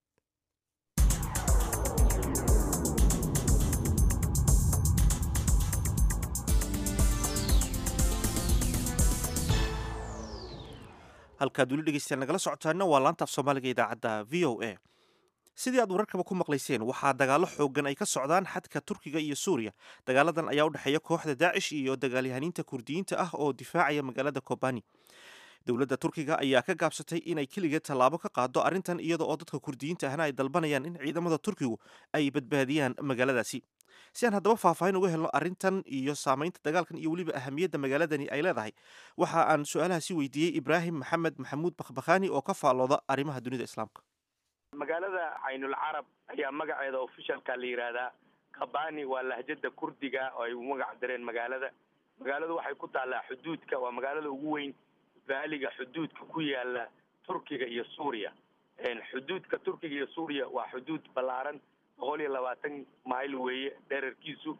halkaad weli dhegeystayaal nagala socotaana waa laanta af soomaaliga idaacadda v o a sidii aad wararkaba ku maqlayseen waxaa dagaallo xoogan ay ka socdaan xadka turkiga iyo suuriya dagaaladan ayaa u dhexeeya kooxda daacish iyo dagaalyahaniinta kurdiyiinta ah oo difaacaya magaalada kobani dowladda turkiga ayaa ka gaabsatay inay keligeed tallaabo ka qaado arrintan iyada oo dadka kurdiyiinta ahna ay dalbanayaan in ciidamada turkigu ay badbaadiyaan magaaladaasi si aan haddaba faahfaahin uga helno arrintan iyo saamaynta dagaalkan iyo weliba ahamiyadda magaaladani ay leedahay waxa aan su-aalahaasi weydiiyey ibraahim maxamed maxamuud bakhbakhani oo ka faallooda arrimaha dunida islaamka magaalada caynul carab ayaa magaceeda ofishalka la yidhaahdaa kabani waa lahjada kurdiga oo ay u magac dareen magaalada magaaladu waxay ku taallaa xuduudka waa magaalada ugu weyn baaliga xuduudka ku yaala turkiga iyo suuriya xuduudka turkiga iyo suuriya waa xuduud ballaaran boqol iyo labaatan mayl weeye dherarkiisu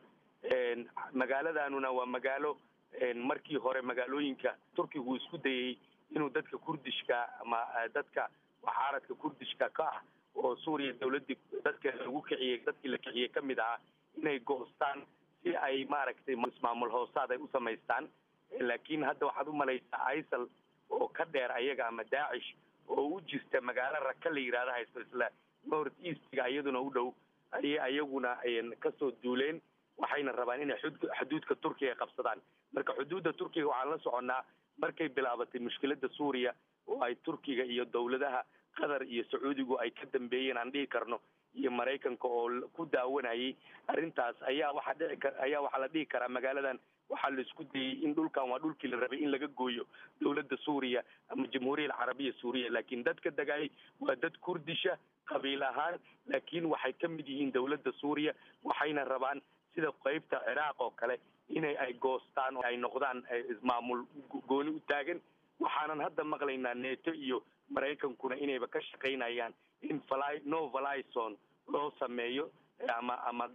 magaaladanuna waa magaalo markii hore magaalooyinka turkigu isku dayay inuu dadka kurdishka ama dadka waxaaradka kurdishka ka ah oo suuriya dawladdii dadka lagu kiciyey dadkii la kiciyey ka mid ahaa inay goostaan si ay maaragtay ismaamul hoosaad ay u samaystaan laakiin hadda waxaad u malaysaa isal oo ka dheer ayaga ama daacish oo u jirta magaalo raka la yidhahda haysto isla north eastga iyaduna u dhow ayay ayaguna kasoo duuleen waxayna rabaan inay xuduudka turkiga qabsadaan marka xuduudda turkiga waxaan la soconnaa markay bilaabatay mushkiladda suuriya oo ay turkiga iyo dowladaha qatar iyo sacuudigu ay ka dambeeyeen aan dhihi karno iyo maraykanka oo ku daawanayay arrintaas ayaa waxaa dhici kar ayaa waxaa la dhihi karaa magaaladan waxaa la isku dayey in dhulkan waa dhulkii la rabay in laga gooyo dowladda suuriya ama jamhuuriya alcarabiya suuriya laakiin dadka dagaayay waa dad kurdisha qabiil ahaan laakiin waxay ka mid yihiin dowladda suuriya waxayna rabaan sida qeybta ciraaq oo kale inay ay goostaan oo ay noqdaan ismaamul gooni u taagan waxaanan hadda maqlaynaa neto iyo maraykankuna inayba ka shaqaynayaan in fly no valison loo sameeyo ama ama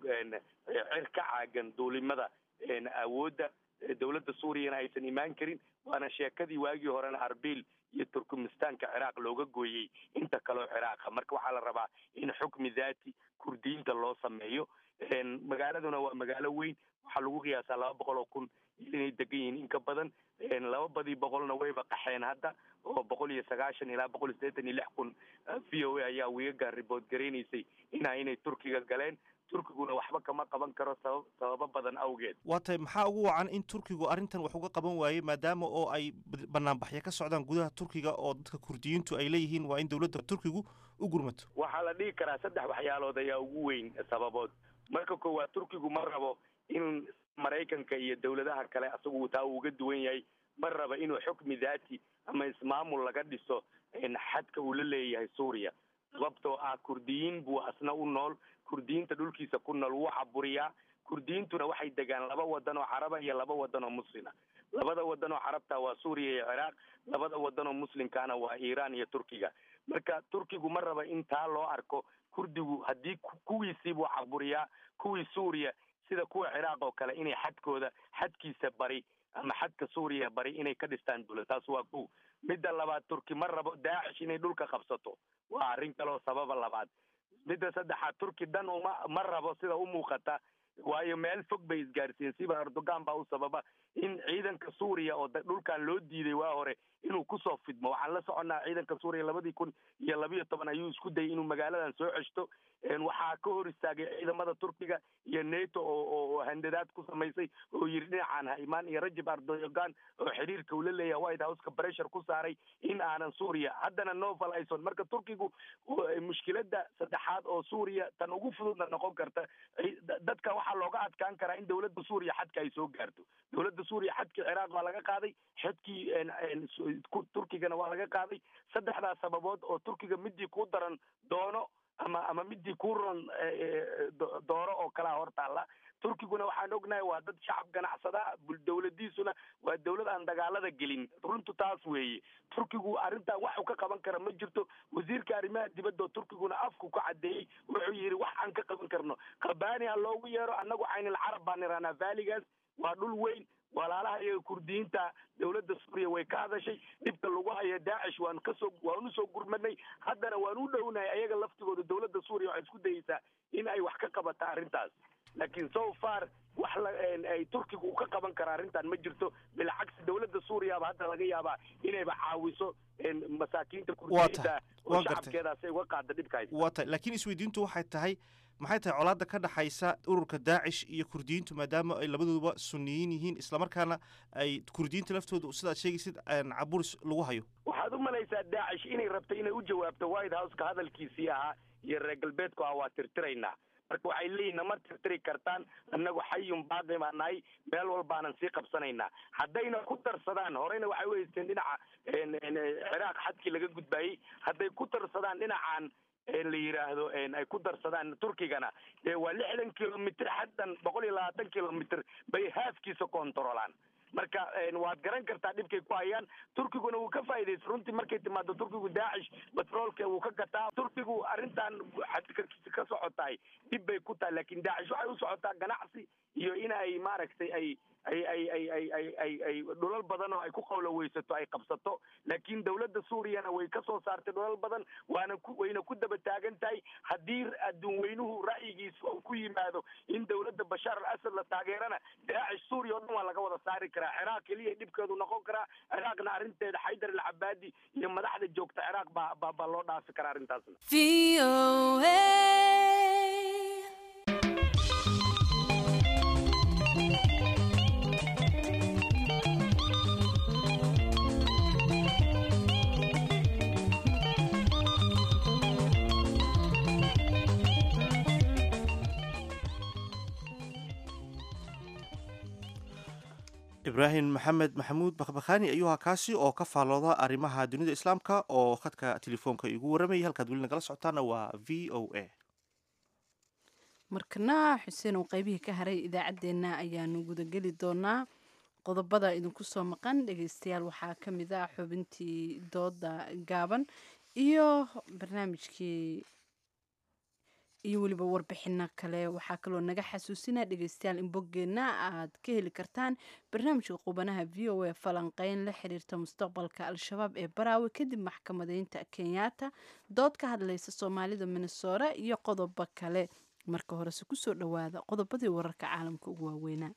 cer ka caagan duulimada awoodda dowladda suuriyana aysan imaan karin waana sheekadii waagii horena arbil iyo turkmistaanka ciraaq looga gooyey inta kaleo ciraaqa marka waxaa la rabaa in xukmi daati kurdiyiinta loo sameeyo magaaladuna waa magaalo weyn waxaa lagu qiyaasaa laba boqol oo kun inay degan yihiin in ka badan laba badii boqolna wayba qaxeen hadda oo boqol iyo sagaashan ilaa boqol iyo siddeetan iyo lix kun v o a ayaa wiigagaan ribood garaynaysay inaa inay turkiga galeen turkiguna waxba kama qaban karo sabab sababo badan awgeed waa tahay maxaa ugu wacan in turkigu arrintan wax uga qaban waayey maadaama oo ay banaanbaxyo ka socdaan gudaha turkiga oo dadka kurdiyiintu ay leeyihiin waa in dowladda turkigu u gurmato waxaa la dhihi karaa saddex waxyaalood ayaa ugu weyn sababood marka koowaad turkigu ma rabo in maraykanka iyo dowladaha kale asagu taa uu uga duwan yahay ma raba inuu xukmi daati ama ismaamul laga dhiso xadka uu la leeyahay suuriya sababtoo ah kurdiyiin buu asna u nool kurdiyiinta dhulkiisa ku nool wuu caburiyaa kurdiyiintuna waxay degaan laba wadan oo caraba iyo laba wadan oo muslima labada wadan oo carabta waa suuriya iyo ciraaq labada wadan oo muslimkaana waa iiraan iyo turkiga marka turkigu ma raba in taa loo arko kurdigu haddii kuwiisii buu caburiyaa kuwii suuriya sida kuwa ciraaq oo kale inay xadkooda xadkiisa bari ama xadka suuriya bari inay ka dhistaan dowlad taas waa kow midda labaad turki ma rabo daacish inay dhulka qabsato waa arrin kaleo sababa labaad midda saddexaad turki dhan uma ma rabo sida u muuqata waayo meel fog bay isgaarsiiyeen siba erdogan baa u sababa in ciidanka suuriya oo dhulkan loo diiday waa hore inuu kusoo fidmo waxaan la soconnaa ciidanka suuriya labadii kun iyo labiyo toban ayuu isku dayay inuu magaaladan soo ceshto waxaa ka hor istaagay ciidamada turkiga iyo nato oo handadaad ku samaysay oo yidhi dhinacaan ha imaan iyo rajab erdogan oo xiriirka uu la leeyahay white houseka pressure ku saaray in aanan suuriya haddana novel ison marka turkigu mushkiladda saddexaad oo suuriya tan ugu fududna noqon karta dadka waxaa looga adkaan karaa in dowladda suuriya xadka ay soo gaarto dowladda suuriya xadkii ciraaq waa laga qaaday xadkii turkigana waa laga qaaday saddexdaas sababood oo turkiga midii ku daran doono ama ama midii ku ron dooro oo kalaa hor taalla turkiguna waxaan ognahay waa dad shacab ganacsada dowladiisuna waa dowlad aan dagaalada gelin runtu taas weeye turkigu arrintan waxu ka qaban kara ma jirto wasiirka arrimaha dibadda turkiguna afku ka cadeeyey wuxuu yidhi wax aan ka qaban karno kabani ha loogu yeero annagu caynil carab baan iranaa vaaligaas waa dhul weyn walaalaha iyaga kurdiyiinta dowladda suuriya way ka hadashay dhibka lagu hayo daacish waan kasoo waan usoo gurmadnay haddana waan u dhownahay ayaga laftigooda dowladda suuriya waxay isku dayeysaa in ay wax ka qabata arrintaas laakiin so far wax la ay turkiga uu ka qaban kara arrintan ma jirto bilcagsi dowladda suuriyaaba hadda laga yaabaa inayba caawiso masaakiinta kurdiyiinta oo shacabkeedaas ay uga qaada dhibka haysta waa tahay laakiin isweydiintu waxay tahay maxay tahay colaadda ka dhaxaysa ururka daacish iyo kurdiyiintu maadaama ay labadooduba sunniyiin yihiin islamarkaana ay kurdiyiinta laftooda sidaad sheegaysid caburis lagu hayo waxaad u malaysaa daacish inay rabto inay u jawaabto white houseka hadalkiisii ahaa iyo reer galbeedku ah waa tirtiraynaa marka waxay leeyihin nama tirtiri kartaan annagu xayun baaqi baa nahay meel walbaanan sii qabsanaynaa haddayna ku darsadaan horeyna waxay u haysteen dhinaca ciraaq xadkii laga gudbaayey hadday ku darsadaan dhinacan la yidhaahdo ay ku darsadaan turkigana dee waa lixdan kilomitr xaddan boqol iyo labaatan kilomitr bay haafkiisa kontarolaan marka waad garan kartaa dhibkay ku hayaan turkiguna wuu ka faa'iidaysa runtii markay timaado turkigu daacish batroolka wuu ka gataa turkigu arrintan ka socotaay dhib bay ku tahay laakiin daacish waxay u socotaa ganacsi iyo in ay maaragtay ay ay ay ay ay ay ay ay dhulal badan oo ay ku qawlaweysato ay qabsato laakiin dowladda suuriyana way ka soo saartay dhulal badan waana ku wayna ku daba taagan tahay haddii adduun weynuhu ra'yigiisa uu ku yimaado in dowladda bashaar al asad la taageerana daacish suuriya oo dhan waa laga wada saari karaa ciraaq keliya dhibkeedu noqon karaa ciraaqna arrinteeda xaydar al cabaadi iyo madaxda joogta ciraaq baa baa baa loo dhaafi karaa arrintaasna ibraahim maxamed maxamuud bakbakhani ayuu ahaa kaasi oo ka faallooda arrimaha dunida islaamka oo khadka telefoonka igu waramayay halkaad weli nagala socotaana waa v o a markana xuseen oo qaybihii ka haray idaacaddeenna ayaanu gudageli doonaa qodobada idinku soo maqan dhegeystayaal waxaa ka mid ah xubintii dooda gaaban iyo barnaamijkii iyo weliba warbixino kale waxaa kaloo naga xasuusinaa dhegeystayaal in boggeenna aad ka heli kartaan barnaamijka qubanaha v o a falanqeyn la xiriirta mustaqbalka al-shabaab ee baraawe kadib maxkamadeynta kenyaata dood ka hadlaysa soomaalida minnesora iyo qodobo kale marka horese kusoo dhowaada qodobadii wararka caalamka ugu waaweynaa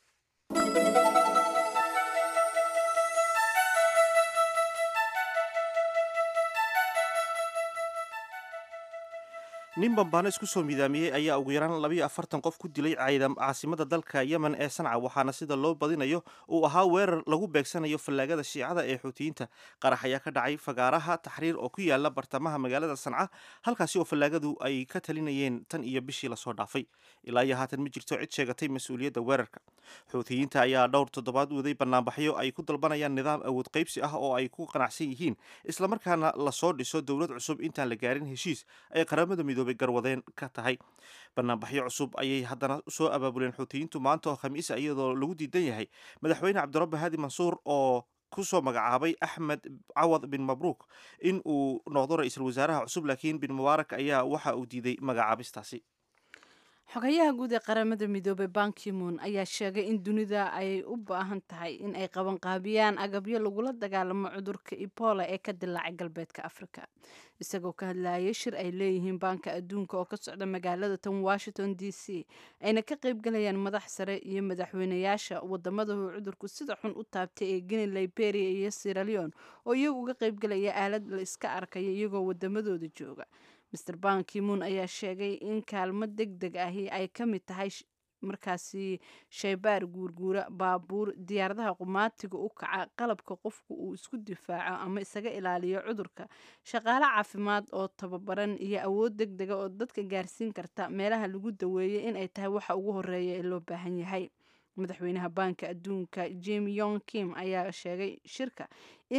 nin bambaano isku soo miidaamiyey ayaa ugu yaraan labayo afartan qof ku dilay caasimada dalka yemen ee sanca waxaana sida loo badinayo uu ahaa weerar lagu beegsanayo fallaagada shiicada ee xuutiyiinta qarax ayaa ka dhacay fagaaraha taxriir oo ku yaala bartamaha magaalada sanca halkaasi oo fallaagadu ay ka talinayeen tan iyo bishii lasoo dhaafay ilaa iyo haatan ma jirto cid sheegatay mas-uuliyadda weerarka xuutiyiinta ayaa dhowr toddobaad waday banaanbaxyo ay ku dalbanayaan nidaam awood qaybsi ah oo ay ku qanacsan yihiin islamarkaana lasoo dhiso dowlad cusub intaan la gaarin heshiis ay qaramada midoobay garwadeen ka tahay banaanbaxyo cusub ayay haddana soo abaabuleen xuutiyiintu maanta oo khamiisa iyadoo lagu diidan yahay madaxweyne cabdirabbi haadi mansuur oo kusoo magacaabay axmed cawad bin mabruuk in uu noqdo ra-iisul wasaaraha cusub laakiin bin mubaarak ayaa waxa uu diiday magacaabistaasi xogayaha guud ee qaramada midoobey bankimoon ayaa sheegay in dunida ay u baahan tahay in ay qabanqaabiyaan agabyo lagula dagaalamo cudurka ebola ee ka dilaacay galbeedka africa isagoo ka hadlayay shir ay leeyihiin baanka adduunka oo ka socda magaalada tan washington d c ayna ka qaybgalayaan madax sare iyo madaxweynayaasha wadamada uu cudurku sida xun u taabtay ee guinea liberia iyo siraleon oo iyagu uga qaybgalaya aalad la iska arkaya iyagoo wadamadooda jooga master bankimoon ayaa sheegay in kaalmo deg deg ahi ay ka mid tahay markaasi shaybaar guurguura baabuur diyaaradaha qumaatiga u kaca qalabka qofku uu isku difaaco ama isaga ilaaliyo cudurka shaqaale caafimaad oo tababaran iyo awood deg dega oo dadka gaarsiin karta meelaha lagu daweeyay in ay tahay waxa ugu horeeya ee loo baahan yahay madaxweynaha baanka adduunka jim yong kim ayaa sheegay shirka in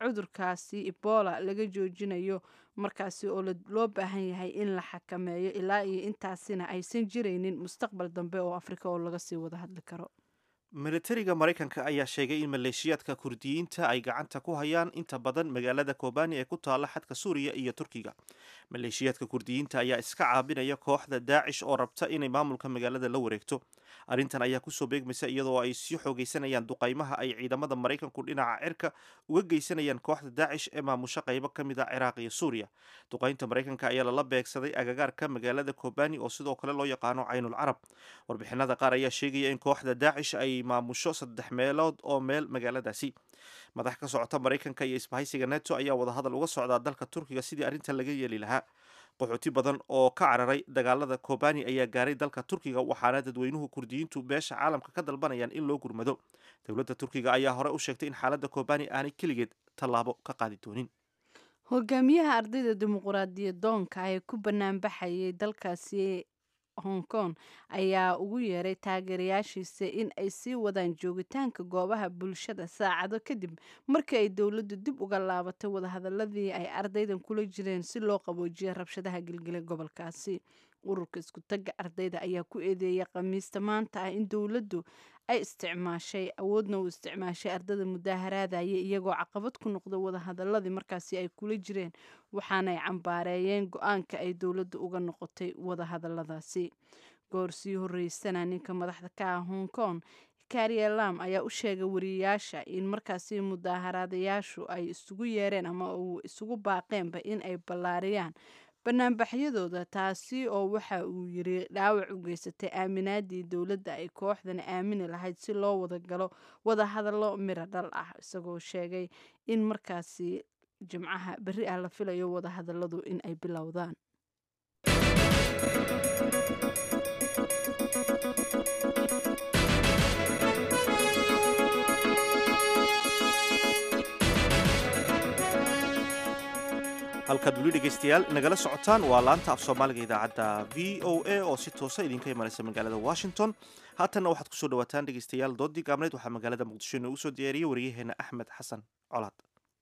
cudurkaasi ebola laga joojinayo markaasi oo loo baahan yahay in la xakameeyo ilaa iyo intaasina aysan jiraynin mustaqbal dambe oo afrika oo laga sii wada hadli karo militariga maraykanka ayaa sheegay in maleeshiyaadka kurdiyiinta ay gacanta ku hayaan inta badan magaalada kobani ee ku taala xadka suuriya iyo turkiga maleeshiyaadka kurdiyiinta ayaa iska caabinaya kooxda daacish oo rabta inay maamulka magaalada la wareegto arrintan ayaa kusoo beegmaysa iyadoo ay sii xoogeysanayaan duqaymaha ay ciidamada maraykanku dhinaca cirka uga geysanayaan kooxda daacish ee maamusho qaybo ka mid a ciraaq iyo suuriya duqaynta maraykanka ayaa lala beegsaday agagaarka magaalada kobani oo sidoo kale loo yaqaano caynul carab warbixinada qaar ayaa sheegaya in kooxda daacish ay maamusho saddex meelood oo meel magaaladaasi madax ka socota maraykanka iyo isbahaysiga neto ayaa wadahadal uga socdaa dalka turkiga sidii arrintan laga yeeli lahaa qaxooti badan oo ka cararay dagaalada kobani ayaa gaaray dalka turkiga waxaana dadweynuhu kurdiyiintu beesha caalamka ka dalbanayaan in loo gurmado dowladda turkiga ayaa hore u sheegtay in xaaladda kobani aanay keligeed tallaabo ka qaadi doonin hogaamiyaha ardayda dimuquraadiyadoonka ee ku banaanbaxayay dalkaasi hong kong ayaa ugu yeeray taageerayaashiisa in ay sii wadaan joogitaanka goobaha bulshada saacado kadib markii ay dowladdu dib uga laabatay wadahadaladii ay ardaydan kula jireen si loo qaboojiya rabshadaha gelgelay gobolkaasi ururka isku tagga ardayda ayaa ku eedeeyay khamiista maanta ah in dowladdu ay isticmaashay awoodna uu isticmaashay ardada mudaaharaadaya iyagoo caqabad ku noqda wadahadaladii markaasi ay kula jireen waxaanay cambaareeyeen go-aanka ay dowladda uga noqotay wadahadaladaasi goor sii horeysana ninka madaxda ka ah hong kong kariya lam ayaa u sheegay wariyayaasha in markaasi mudaaharaadayaashu ay isugu yeereen ama uu isugu baaqeenba in ay ballaariyaan banaanbaxyadooda taasi oo waxa uu yiri dhaawac u geysatay aaminaadii dowladda ay kooxdani aamini lahayd si loo wada galo wadahadallo miro dhal ah isagoo sheegay in markaasi jimcaha berri ah la filayo wadahadalladu in ay bilowdaan halkaad weli dhegaystayaal nagala socotaan waa laanta af soomaaliga idaacadda v o a oo si toosa idinka imanaysa magaalada washington haatanna waxaad kusoo dhawaataan dhegaystayaal doodii gaabneyd waxaa magaalada muqdisho inoogu soo diyaariyey waryaheena axmed xasan colaad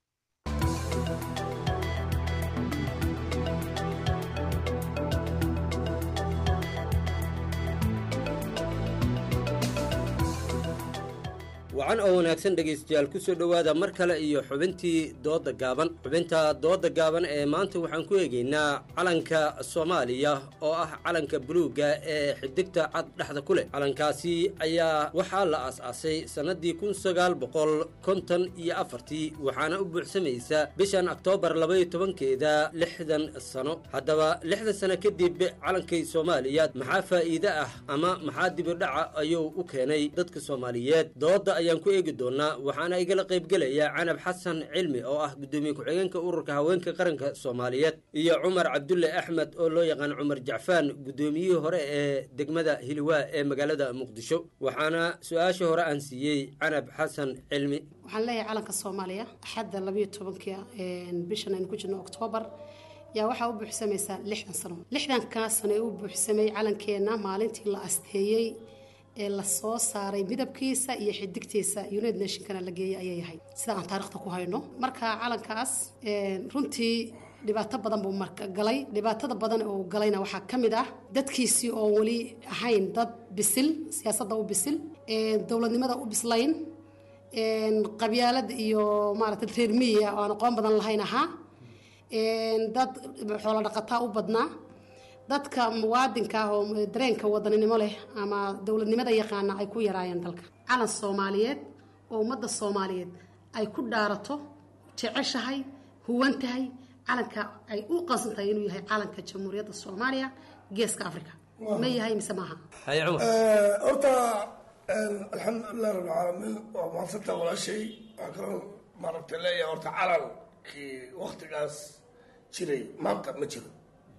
wacan oo wanaagsan dhegaystayaal ku soo dhowaada mar kale iyo xubintii dooda gaaban xubinta dooda gaaban ee maanta waxaan ku eegaynaa calanka soomaaliya oo ah calanka buluugga ee xidigta cad dhexda ku leh calankaasi ayaa waxaa la aas-aasay sannadii kun sagaal boqol konton iyo afartii waxaana u buuxsamaysa bishan oktoobar labaiyo tobankeeda lixdan sano haddaba lixdan sano kadib calankay soomaaliya maxaa faa'iide ah ama maxaa dibidhaca ayuu u keenay dadka soomaaliyeed dooda ayaan ku eegi doonaa waxaana igala qaybgelaya canab xasan cilmi oo ah guddoomiye ku-xigeenka ururka haweenka qaranka soomaaliyeed iyo cumar cabdulle axmed oo loo yaqaan cumar jacfaan guddoomiyihii hore ee degmada hiliwaa ee magaalada muqdisho waxaana su-aasha hore aan siiyey canab xasan cilmi waxaan leeyahay calanka soomaaliya axadda labayo tobanka bishan aynu ku jirno oktoobar yaa waxaa u buuxsamaysaa lixdan sano lixdankaa sano ee u buuxsamay calankeenna maalintii la asteeyey ee lasoo saaray midabkiisa iyo xidigtiisa united nationkana la geeyay ayay ahayd sida aan taarikhda ku hayno marka calankaas runtii dhibaato badan buu marka galay dhibaatada badan oo galayna waxaa ka mid ah dadkiisii oo weli ahayn dad bisil siyaasadda u bisil dowladnimada u bislayn qabyaalad iyo maaragta reer miyiga oo aan aqoon badan lahayn ahaa dad xoolo dhaqataa u badnaa dadka muwaadinka ah oo dareenka wadaninimo leh ama dowladnimada yaqaana ay ku yaraayeen dalka calan soomaaliyeed oo ummadda soomaaliyeed ay ku dhaarato jeceshahay huwan tahay calanka ay u qasan tahay inuu yahay calanka jamhuuriyadda soomaaliya geeska africa ma yahay mise maaha horta alxamdulilah rabbilcaalamiin waa mahadsantaa walaashay waxaa kaloo maaragta leeyahay horta calankii waktigaas jiray maanta ma jiro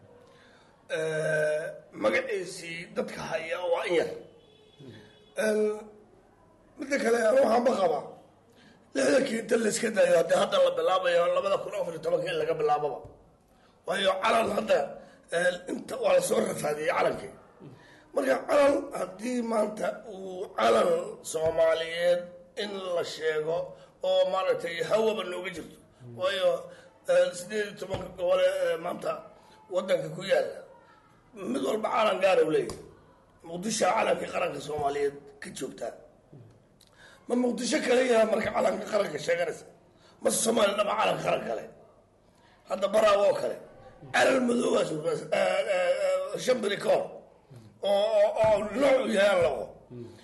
magaciisii dadka haya waa in yar midda kale anu waxaanba qabaa lixdankii inta layska dayo haddii hadda la bilaabayo labada kun afar iyo tobanka in laga bilaababa waayo calan hadda inta waa lasoo rafaadiyey calankii marka calan haddii maanta uu calan soomaaliyeed in la sheego oo maaragtay hawaba nooga jirto waayo sideed iyo tobanka gobole ee maanta wadanka ku yaala mid walba calan gaara u leeyahay muqdisho calanka qaranka soomaaliyeed ka joogtaa ma muqdisho kale yaha marka calanka qaranka sheeganaysa mase soomaaliya dhaba calanka qaran kale hadda baraawo oo kale calal madoobaas shan beri ka hor oo oo nooc u yahay aan laqo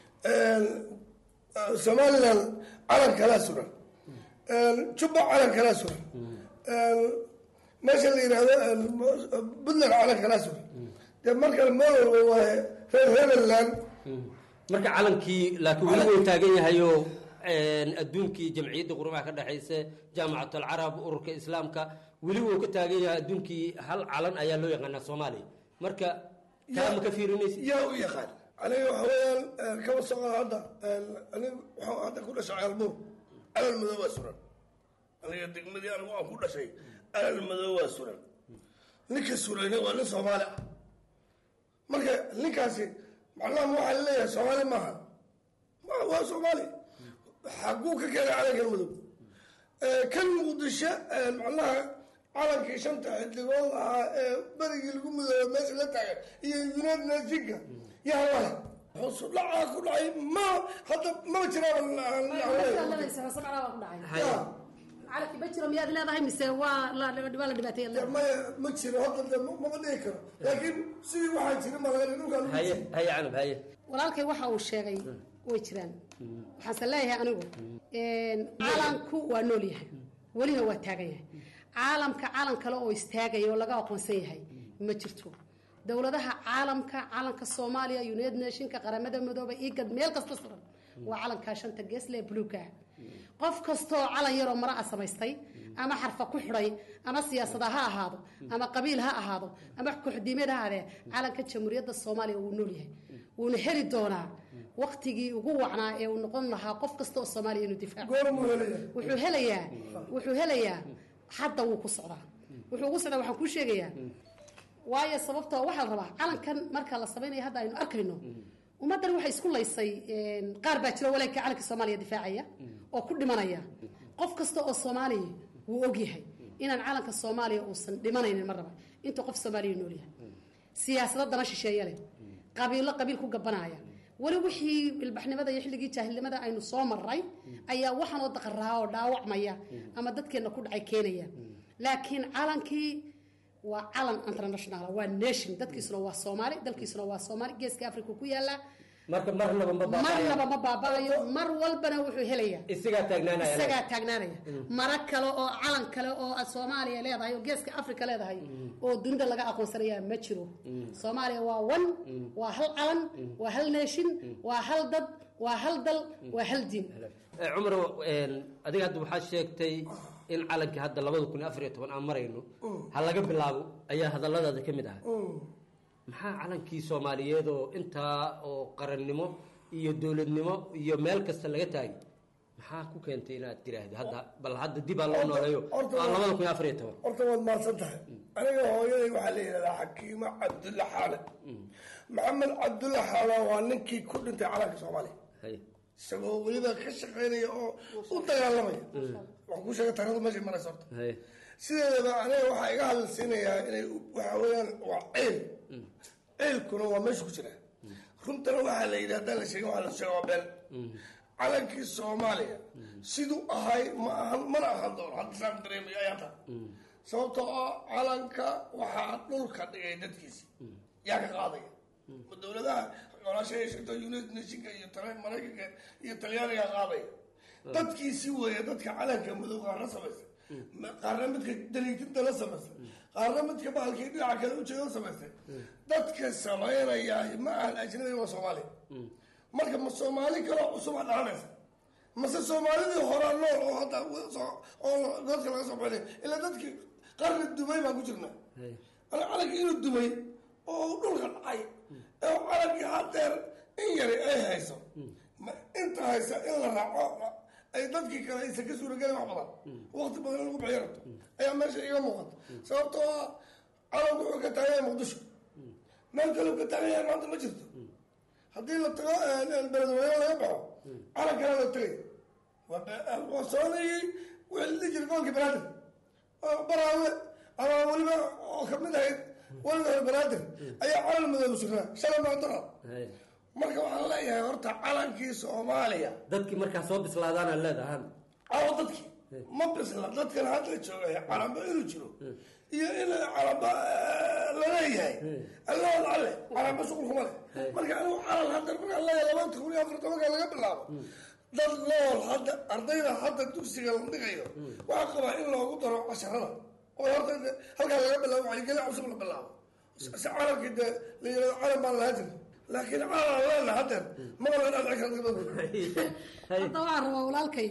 somaliland calan kalaa suran jubba calan kalaa suran meesha la yidhaahdo puntland calan kalaa suran dee marka meel walba waa reer hebeland marka calankii laakiin weli wuu taagan yahayoo adduunkii jamciyadda qurumaha ka dhexaysa jaamacat alcarab ururka islaamka weli wuu ka taagan yahay adduunkii hal calan ayaa loo yaqaanaa soomaaliya marka taa ma ka fiirinaysa yaa u yaqaan aniga waxa weeyaan kaba socda hadda aniga waxaa hadda ku dhashay caalbuur calal madow waa suran aniga degmadii anigu aan ku dhashay calal madow waa suran ninka surayna waa nin soomaali ah marka ninkaasi macnaha waxaa laleeyahay soomaali maaha ma waa soomaali xaguu ka keenay calankan madow kan muqdisho macnaha calankii shanta xidigood ahaa ee berigii lagu midooba meesha la taagan iyo united nationka yaa lale hoosu dhacaa ku dhacay ma hadda maba calanki ma jiro miyaad leedahay mise waa la waa la dhibaateeya jiraan maya ma jiro hadda de mama dhihi karo laakiin sidii waxaa jira malaga dhulkaa lagu haye haye canab haye walaalkay waxa uu sheegay way jiraan waxaanse leeyahay anigu calanku waa nool yahay welina waa taagan yahay caalamka calan kale oo istaagaya oo laga aqoonsan yahay ma jirto dowladaha caalamka calanka soomaaliya united nationka qaramada midooba igad meel kasta suran waa calankaa shanta geesle ee buluuga qof kastoo calan yaroo mara a samaystay ama xarfa ku xidhay ama siyaasada ha ahaado ama qabiil ha ahaado ama kuxdiimeed ha ahaadee calanka jamhuuriyadda soomaaliya wuu nool yahay wuuna heli doonaa waktigii ugu wacnaa ee uu noqon lahaa qof kasta oo soomaaliya inuu difaaco wuxuu helayaa wuxuu helayaa hadda wuu ku socdaa wuxuu ugu socdaa waxaan kuu sheegayaa waayo sababtoo waxaa la rabaa calankan marka la samaynayo hadda aynu arkayno ummaddan waxay isku laysay qaar baa jiro walaalkii calanka soomaaliya difaacaya oo ku dhimanaya qof kasta oo soomaaliya wuu ogyahay inaan calanka soomaaliya uusan dhimanaynin mar raba intuu qof soomaaliya nool yahay siyaasado dana shisheeye leh qabiilo qabiil ku gabanaya weli wixii ilbaxnimada iyo xilligii jaahilnimada aynu soo maray ayaa waxaanoo daqaraa oo dhaawacmaya ama dadkeenna ku dhacay keenaya laakiin calankii waa calan international waa nation dadkiisuna waa soomaali dalkiisuna waa soomaali geeska africa ku yaala marka marnaba ma marnaba ma baaba'ayo mar walbana wuxuu helayaa isagaa taagnaanaya isagaa taagnaanaya mara kale oo calan kale oo soomaaliya leedahay oo geeska africa leedahay oo dunida laga aqoonsanayaa ma jiro soomaaliya waa one waa hal calan waa hal nation waa hal dad waa hal dal waa hal diin cumar adiga hadda waxaad sheegtay in calankii hadda labada kun iyo afar iyo toban aan marayno ha laga bilaabo ayaa hadalladaada ka mid ah maxaa calankii soomaaliyeed oo intaa oo qarannimo iyo dowladnimo iyo meel kasta laga taagay maxaa ku keentay inaad tiraahdo hadda bal hadda dib aa loo nooleeyo waa labada kun iyo afar iyo toban horta waad mahadsan tahay aniga hooyaday waxaa la yidhahdaa xakiimo cabdulla xaale maxamed cabdulla xaale waa ninkii ku dhintay calanka soomaaliya isagoo weliba ka shaqaynaya oo u dagaalamaya waxaan ku sheegay taarikhda meeshay maraysa horta sideedaba aniga waxaa iga hadalsiinayaa inay waxa weeyaan waa ceyl ceylkuna waa meesha ku jira runtana waxaa la yidhi haddaan la sheegin waxaa la sheega waa been calankii soomaaliya siduu ahay ma ahan mana ahan doono hadda saan dareemayo ayaa taa sababtoo ah calanka waxaa dhulka dhigay dadkiisi yaa ka qaadaya ma dowladaha golaashaha sheegto united nationka iyo maraykanka iyo talyaaniga qaadaya dadkiisi weeye dadka calanka madow qaarna samaysta qaarna midka daliitinta la samaystay qaarna midka bahalkii dhinaca kale ujeeda samaystay dadka samaynaya ma ahan ajnabi waa soomaaliya marka ma soomaali kaloo cusuba dhalanaysa mase soomaalidii horaa nool oo hadda oo godka laga soo baxay ilaa dadkii qarni dumay baan ku jirna calankii inuu dumay oo dhulka dhacay ee calankii hadeer in yari ay hayso inta haysa in la raaco ay dadkii kale aysan ka suuragelin wax badan waqti badan in lagu bixiyo rabto ayaa meesha iga muuqata sababtoo ah calanku wuxuu ka taagan yahay muqdisho meel kaleu ka taagan yahay maanta ma jirto haddii la tago beledweyne laga baxo calan kale la tagay waa soonayey wixii la dhihi jiray gobolka banaadir oo baraawe ama weliba oo kamid ahayd weliba hore banaadir ayaa calan madow sugnaa shalay maantana marka waxaan leeyahay horta calankii soomaaliya dadkii markaa soo bislaadaana leedahan awo dadkii ma bisla dadkan hadda joogay calanba inuu jiro iyo in calanba laleeyahay allahood alle calanba shuqulkuma leh marka anigu calan hadda markaan leeyahay labanta kun iyo afar tobanka laga bilaabo dad nool hadda ardayda hadda dugsiga la dhigayo waxaa qabaa in loogu daro casharada oo horta halkaa laga bilaabo wacyigelin cusub la bilaabo si calankii dee la yirahdo calan baan lahaa jira laakiin calan leena haddeer maba la dhadci karta hadda waxaan rabaa walaalkay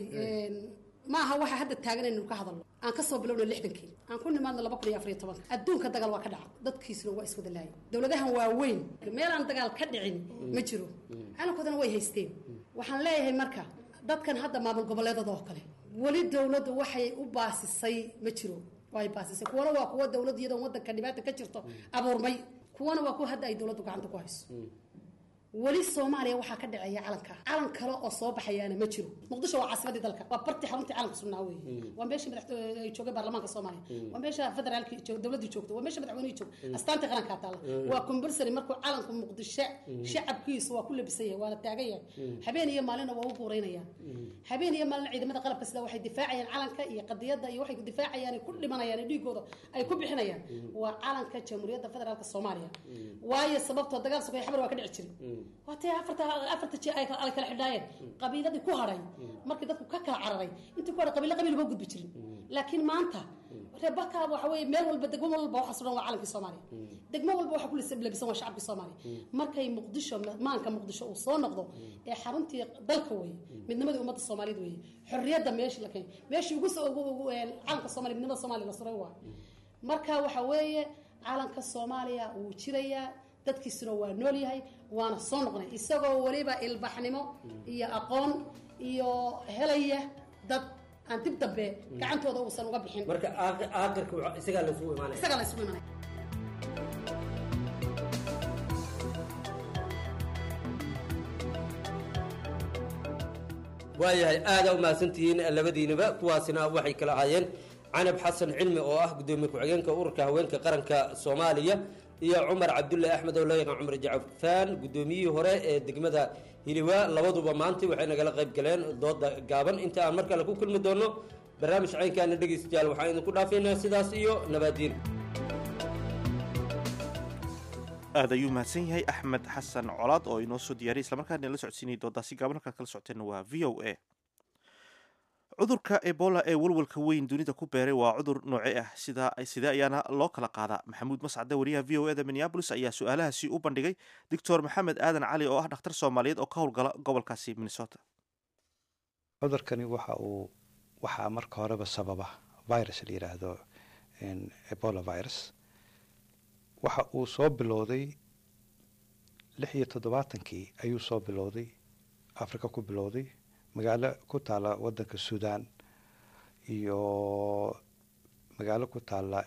ma aha waxa hadda taagan inaynu ka hadalno aan ka soo bilowna lixdankii aan ku nimaadno laba kun iyo afar iyo tobanka adduunka dagaal waa ka dhaca dadkiisuna waa iswada laayay dowladahan waaweyn meel aan dagaal ka dhicin ma jiro calankoodana way haysteen waxaan leeyahay marka dadkan hadda maamul goboleedada oo kale weli dowladdu waxay u baasisay ma jiro way baasisay kuwana waa kuwa dowlad iyadoo wadanka dhibaata ka jirto abuurmay kuwana waa kuwa hadda ay dowladdu gacanta ku hayso weli soomaaliya waxaa ka dhaceeya calanka calan kale oo soo baxayaana ma jiro muqdisho waa caasimadii dalka waa bartii xaruntii calanka sugnaa weeye waa meeshii madax ay joogay baarlamaanka soomaaliya waa meesha federaalkii joog dowladdii joogto waa meesha madaxweynihii joog astaantii qarankaa taalla waa compulsory markuu calanka muqdisho shacabkiisu waa ku labisan yahay waa la taagan yahay habeen iyo maalina waa u guuraynayaan habeen iyo maalina ciidamada qalabka sida waxay difaacayaan calanka iyo qadiyadda iyo waxay difaacayaan ku dhimanayaan dhiigooda ay ku bixinayaan waa calanka jamhuuriyadda federaalka soomaaliya waayo sababtoo dagaal sokay xabar waa ka dhici jiray waatay afarta afarta ji ay kala xidhaayeen qabiiladii ku hadhay markii dadku ka kala cararay intii ku hadhay qabiilo qabiil ma gudbi jirin laakiin maanta reebaka waxa weeye meel walba degmo walba waxa suran waa calankii soomaaliya degmo walba waxa ku labisan waa shacabkii soomaaliya markay muqdisho maanka muqdisho uu soo noqdo ee xaruntii dalka weeye midnimadii ummadda soomaaliyeed weeye xorriyadda meeshii la keenay meeshii ugu soo calanka soomaaliya midnimada soomaaliya la suray waa marka waxa weeye calanka soomaaliya wuu jirayaa dadkiisuna waa nool yahay waana soo noqnay isagoo weliba ilbaxnimo iyo aqoon iyo helaya dad aan dib dambe gacantooda uusan uga bixin marka aakirka isagaa laysugu imaanaya isagaa laysugu imaanaya waayahay aada u mahadsantihiin labadiinaba kuwaasina waxay kala ahaayeen canab xasan cilmi oo ah gudoomiye ku-xigeenka ururka haweenka qaranka soomaaliya iyo cumar cabdulle axmed oo loo yaqaan cumar jacfaan guddoomiyihii hore ee degmada hiliwaa labaduba maanta waxay nagala qayb galeen dooda gaaban inta aan mar kale ku kulmi doono barnaamij caynkaana dhegaystayaal waxaan idinku dhaafaynaa sidaas iyo nabaadiin aad ayuu mahadsan yahay axmed xasan colaad oo inoo soo diyaariyay islamarkaana la socodsiinayay doodaasi gaaban halkaad kala socoteenna waa v o a cudurka ebola ee walwalka weyn dunida ku beeray waa cudur nooce ah sida sidee ayaana loo kala qaadaa maxamuud mascade wariyaha v o eda minneabolis ayaa su-aalahaasi u bandhigay doctor maxamed aadan cali oo ah dhakhtar soomaaliyeed oo ka howlgala gobolkaasi minnesota cudurkani waxa uu waxaa marka horeba sababa virus la yidhaahdo ebola virus waxa uu soo bilowday lix iyo toddobaatankii ayuu soo bilowday africa ku bilowday magaalo ku taala wadanka sudan iyo magaalo ku taala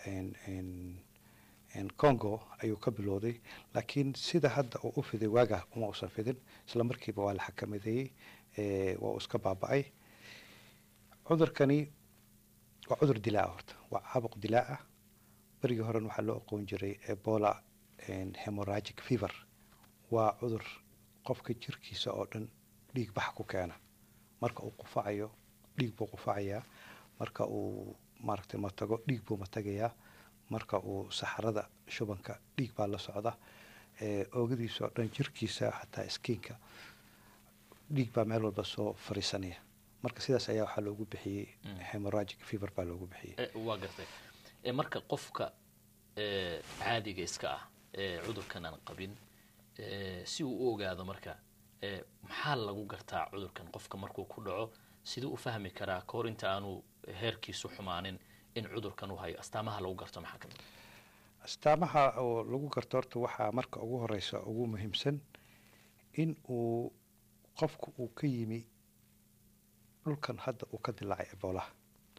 congo ayuu ka bilowday laakiin sida hadda uu u fiday waaga uma usan fidin isla markiiba waa la xakamadeeyey waa uu iska baaba-ay cudurkani waa cudur dilaa horta waa caabuq dilaa ah berigii horen waxaa loo aqoon jiray ebola hemoragic fever waa cudur qofka jirkiisa oo dhan dhiig bax ku keena marka uu qufacayo dhiig buu qufacayaa marka uu maaragtay matago dhiig buu matagayaa marka uu saxarada shubanka dhiig baa la socda oogadiisa oo dhan jirkiisa xataa iskiinka dhiig baa meel walba soo fariisanaya marka sidaas ayaa waxaa loogu bixiyey hemoragic fever baa loogu bixiyey waa gartay marka qofka caadiga iska ah ee cudurkan aan qabin si uu u ogaado marka maxaa lagu gartaa cudurkan qofka markuu ku dhaco siduu u fahmi karaa kahor inta aanu heerkiisu xumaanin in cudurkan u hayo astaamaha lagu garto maxaa kamid astaamaha oo lagu garto horta waxaa marka ugu horeysa ugu muhiimsan in uu qofku uu ka yimi dhulkan hadda uu ka dilaacay eboolaha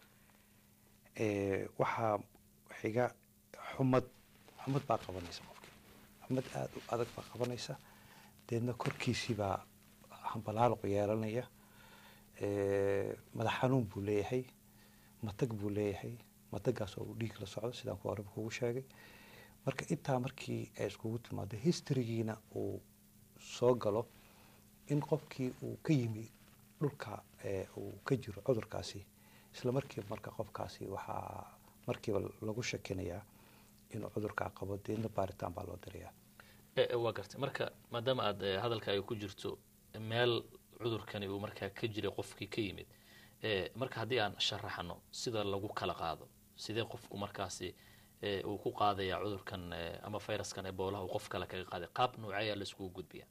waxaa xiga xumad xumad baa qabanaysa qofkii xumad aada u adag baa qabanaysa deedna korkiisii baa hambalaaloq yeelanaya madax xanuun buu leeyahay matag buu leeyahay madagaas oo uu dhiig la socdo sidaan ku horeba kugu sheegay marka intaa markii ay iskugu timaado historygiina uu soo galo in qofkii uu ka yimi dhulka uu ka jiro cudurkaasi isla markiiba marka qofkaasi waxaa markiiba lagu shakinayaa inuu cudurkaa qabo deedna baaritaan baa loo dirayaa waa gartay marka maadaama aad hadalka ay ku jirto meel cudurkani uu markaa ka jiray qofkii ka yimid marka haddii aan sharaxno sida lagu kala qaado sidee qofku markaasi uu ku qaadaya cudurkan ama viruskan eboolaha uu qof kale kaga qaaday qaab nooceeyaa la iskugu gudbiya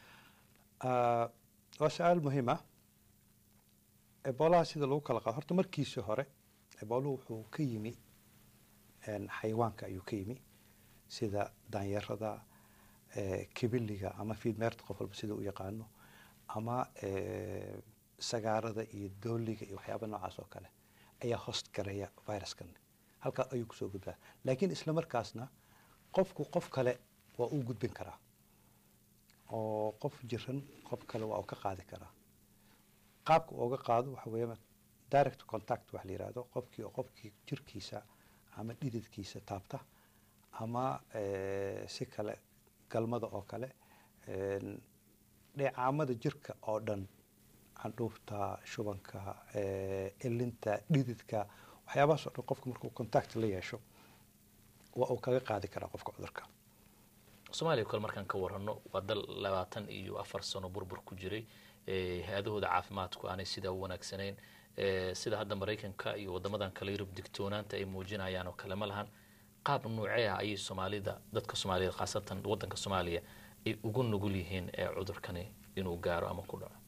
waa su-aal muhiim ah eboolaha sida lagu kala qaado horta markiisii hore ebooluhu wuxuu ka yimi xayawaanka ayuu ka yimi sida daanyarada kibiliga ama fiidmeerta qof walba sida u yaqaano ama sagaarada iyo dooliga iyo waxyaaba noocaas oo kale ayaa host garaya viruskan halkaa ayuu kusoo gudbaa laakiin isla markaasna qofku qof kale waa uu gudbin karaa oo qof jiran qof kale waa uu ka qaadi karaa qaabka uga qaado waxa weeya direct contact wax la yihahdo qofkii oo qofkii jirkiisa ama dhididkiisa taabta ama si kale galmada oo kale dheecaamada jirka oo dhan candhuufta shubanka elinta dhididka waxyaabahaas oo dhan qofka markuu contact la yeesho waa uu kaga qaadi karaa qofka cudurka soomaaliya kale markaan ka warano waa dal labaatan iyo afar sano burbur ku jiray hay-adahooda caafimaadku aanay sidaa u wanaagsanayn sida hadda maraykanka iyo wadamadan kale yurub digtoonaanta ay muujinayaan oo kale ma lahan qaab noocee ah ayay soomaalida dadka soomaaliyeed khaasatan wadanka soomaaliya ay ugu nugul yihiin ee cudurkani inuu gaaro ama ku dhaco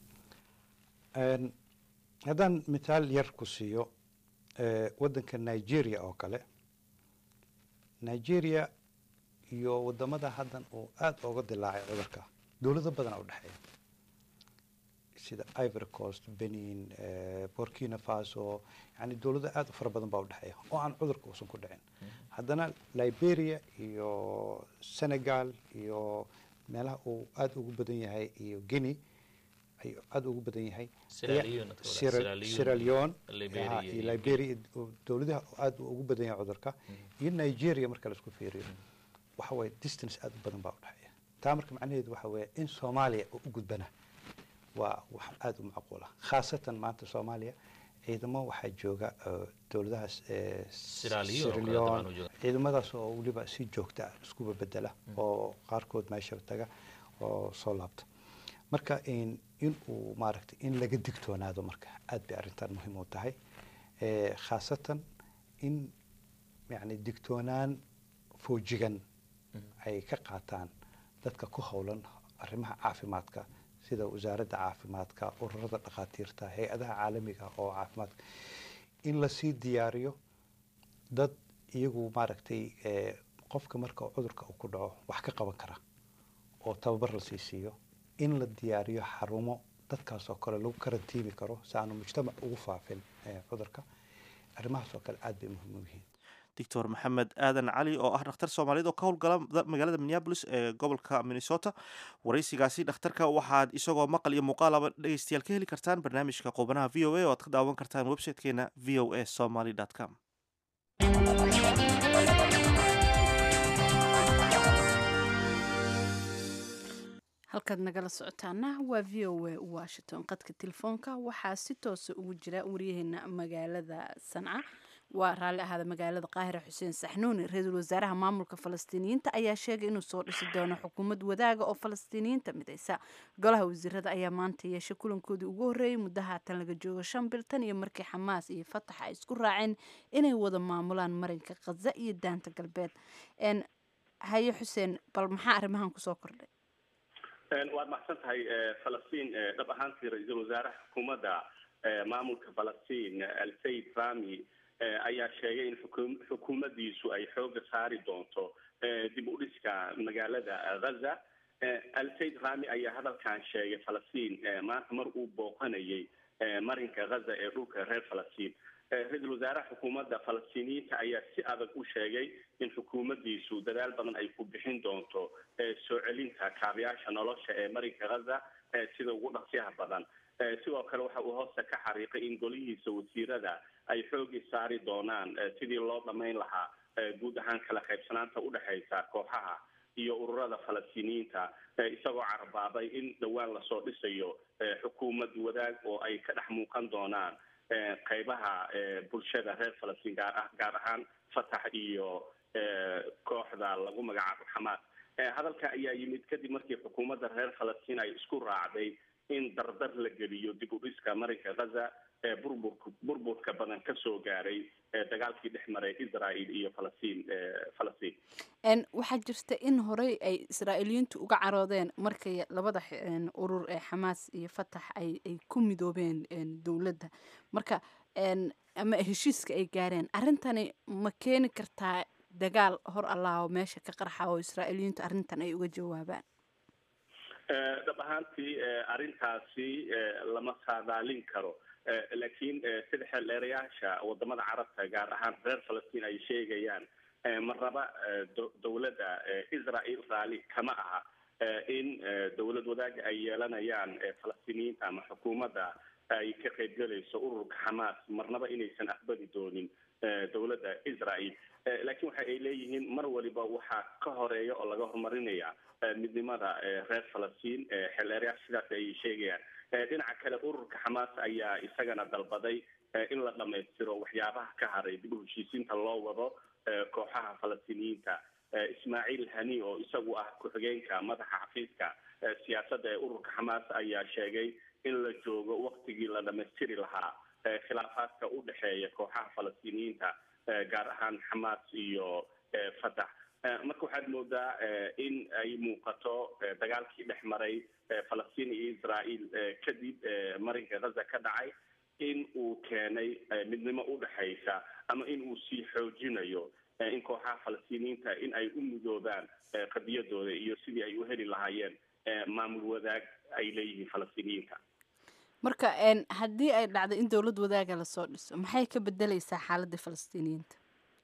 haddaan mithaal yar ku siiyo wadanka nigeria oo kale nigeria iyo wadamada haddan uu aada uga dilaacay cudurka dowlado badana u dhexeeya sida ivory coast benin burkina faso yani dowlado aada u fara badan baa udhexeeya oo aan cudurka uusan ku dhicin haddana liberia iyo senegal iyo meelaha uu aada ugu badan yahay iyo guinea ayuu aada ugu badan yahay sierra leone iyo liberia dowladaha aada ugu badan yahay cudurka iyo nigeria marka la isku fiiriyo waxa waye distance aada u badan baa udhexeeya taa marka macnaheedu waxa weeye in soomaaliya u gudbana waa wax aada u macquula khaasatan maanta soomaaliya ciidamo waxaa jooga dowladahaas sirleon ciidamadaas oo weliba si joogta ah iskuba bedela oo qaarkood meesha taga oo soo laabta marka in uu maaragtay in laga digtoonaado marka aada bay arrintan muhiim u tahay khaasatan in yani digtoonaan foojigan ay ka qaataan dadka ku howlan arrimaha caafimaadka sida wasaaradda caafimaadka ururada dhakhaatiirta hay-adaha caalamiga oo caafimaadka in lasii diyaariyo dad iyagu maaragtay qofka marka cudurka uu ku dhaco wax ka qaban kara oo tababar lasii siiyo in la diyaariyo xarumo dadkaas oo kale lagu karantiimi karo si aanu mujtamac ugu faafin cudurka arrimahaas oo kale aada bay muhiim u yihiin doctor maxamed aadan cali oo ah dhakhtar soomaaliyeed oo ka howlgala magaalada minneabolis ee gobolka minnesota waraysigaasi dhakhtarka waxaad isagoo maqal iyo muuqaalaba dhegeystayaal ka heli kartaan barnaamijka qubanaha v o a oo aad ka daawan kartaan websitekeena v o a somaly com halkaad nagala socotaana waa v o a washington qadka telefoonka waxaa si toosa ugu jira waryaheena magaalada sanca waa raalli ahaada magaalada qaahira xuseen saxnuuni ra-iisul wasaaraha maamulka falastiiniyiinta ayaa sheegay inuu soo dhisi doono xukuumad wadaaga oo falastiiniyiinta midaysa golaha wasiirada ayaa maanta yeeshay kulankoodii ugu horreeyey muddo haatan laga joogo shan bil tan iyo markii xamaas iyo fatax ay isku raaceen inay wada maamulaan marinka khaza iyo daanta galbeed haye xuseen bal maxaa arrimahan kusoo kordhay waad maxsan tahay falastiin dhab ahaantii ra-iisul wasaaraha xukuumadda maamulka falastiin alsayid rami ayaa sheegay in xukum xukuumaddiisu ay xooga saari doonto dib u dhiska magaalada ghaza alsayid rami ayaa hadalkan sheegay falastiin maanta mar uu booqanayay marinka ghaza ee dhulka reer falastiin ra-iisul wasaaraha xukuumadda falastiiniyiinta ayaa si adag u sheegay in xukuumaddiisu dadaal badan ay ku bixin doonto soo celinta kaabayaasha nolosha ee marinka ghaza sida ugu dhaqsiyaha badan sidoo kale waxa uu hoosta ka xariiqay in golihiisa wasiirada ay xoogi saari doonaan sidii loo dhamayn lahaa guud ahaan kala qaybsanaanta udhexaysa kooxaha iyo ururada falastiiniyiinta isagoo carabaabay in dhowaan lasoo dhisayo xukuumad wadaag oo ay ka dhex muuqan doonaan qaybaha bulshada reer falastiin gaar ah gaar ahaan fatax iyo kooxda lagu magacaabo xamaas hadalka ayaa yimid kadib markii xukuumadda reer falastiin ay isku raacday in dardar la geliyo dib u dhiska marinka ghaza ee burburka burburka badan ka soo gaaray dagaalkii dhex maray israel iyo falastiin falastiin waxaa jirta in horey ay israa'iiliyiintu uga caroodeen markay labada urur ee xamaas iyo fatax ay ay ku midoobeen dowladda marka ama heshiiska ay gaareen arrintani ma keeni kartaa dagaal hor allaao meesha ka qarxa oo israa'iiliyiintu arrintan ay uga jawaabaan dhab ahaantii arrintaasi lama saadaalin karo laakiin sida xeeldheerayaasha wadamada carabta gaar ahaan reer falastiin ay sheegayaan marnaba dowladda israel raalli kama aha in dowlad wadaaga ay yeelanayaan falastiiniyiinta ama xukuumadda ay ka qaybgelayso ururka xamaas marnaba inaysan aqbali doonin dowladda israel laakiin waxa ay leeyihiin mar waliba waxaa ka horeeya oo laga horumarinaya midnimada reer falastiin xeeldheerayaasha sidaas ay sheegayaan dhinaca kale ururka xamaas ayaa isagana dalbaday in la dhamaystiro waxyaabaha ka haray dib u heshiisiinta loo wado kooxaha falastiiniyiinta ismaaciil hani oo isagu ah ku-xigeenka madaxa xafiiska siyaasadda ee ururka xamaas ayaa sheegay in la joogo waktigii la dhamaystiri lahaa khilaafaadka u dhexeeya kooxaha falastiiniyiinta gaar ahaan xamaas iyo fatax marka waxaad moodaa in ay muuqato dagaalkii dhex maray falastiin iyo israel kadib marinka ghaza ka dhacay in uu keenay midnimo udhexaysa ama in uu sii xoojinayo in kooxaha falastiiniyiinta in ay u midoobaan qadiyadooda iyo sidii ay u heli lahaayeen maamul wadaag ay leeyihiin falastiiniyiinta marka haddii ay dhacdo in dowlad wadaaga lasoo dhiso maxay ka bedeleysaa xaaladda falastiiniyiinta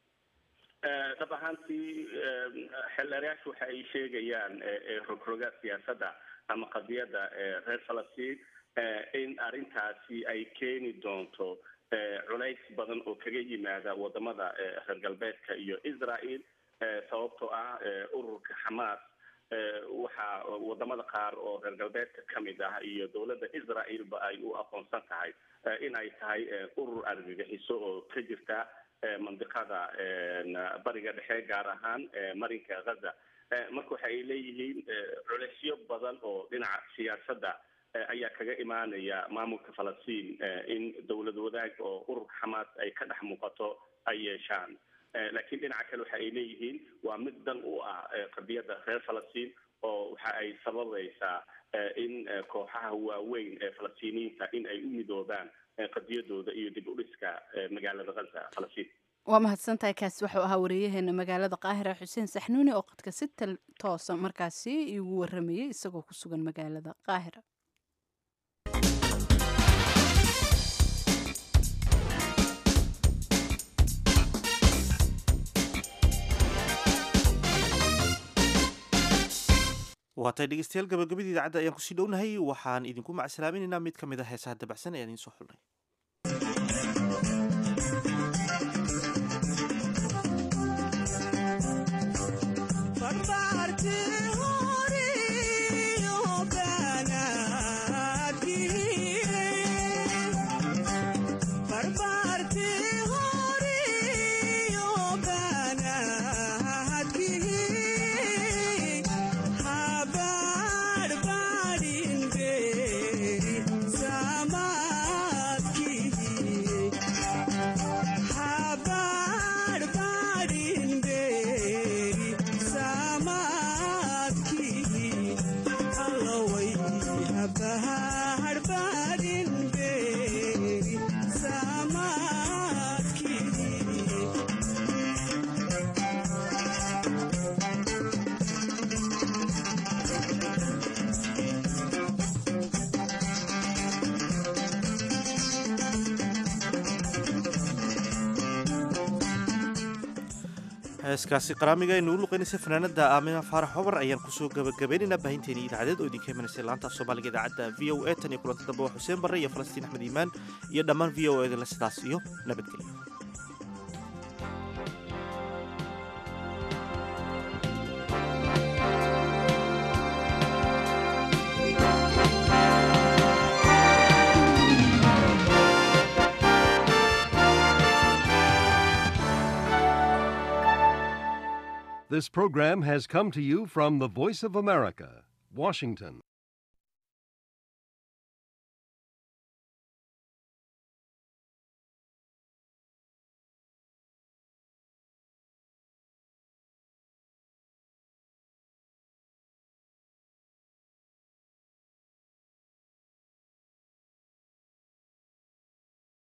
dhab ahaantii xeeldheerayaashu waxa ay sheegayaan rogroga siyaasadda ama qadiyadda reer falastiin in arrintaasi ay keeni doonto culays badan oo kaga yimaada wadamada reer galbeedka iyo israel sababtoo ah ururka xamaas waxaa wadamada qaar oo reer galbeedka kamid ah iyo dowladda israel-ba ay u aqoonsan tahay in ay tahay urur argagixiso oo ka jirta mandiqada bariga dhexe gaar ahaan marinka ghaza marka waxa ay leeyihiin culeysyo badan oo dhinaca siyaasadda ayaa kaga imaanaya maamulka falastiin in dowlad wadaag oo ururka xamaas ay ka dhex muuqato ay yeeshaan laakiin dhinaca kale waxa ay leeyihiin waa mid dan u ah qadiyadda reer falastiin oo waxa ay sababaysaa in kooxaha waaweyn ee falastiiniyiinta in ay u midoobaan qadiyadooda iyo dib u dhiska magaalada ghaza falastiin waa mahadsantahay kaasi wuxuu ahaa wariyaheena magaalada qaahira xuseen saxnuuni oo qadka si toosa markaasi igu waramayay isagoo ku sugan magaalada qaahira waatay dhegeystayaal gabagabadii idaacadda ayaan kusii dhownahay waxaan idinku macsalaaminaynaa mid ka mid a heesaha dabacsan ee aan idiin soo xulnay heeskaasi qaraamiga aynu u luqaynaysa fanaanada aamina faarax hobar ayaan kusoo gabagabaynaynaa baahinteeni idaacadeed oo idinka imanaysay laanta af soomaaliga idaacadda v o a tan iyo kulanta dambe waa xuseen barre iyo falastiin axmed iimaan iyo dhammaan v o edinle sidaas iyo nabadgelyo This program has come to you from the Voice of America, Washington.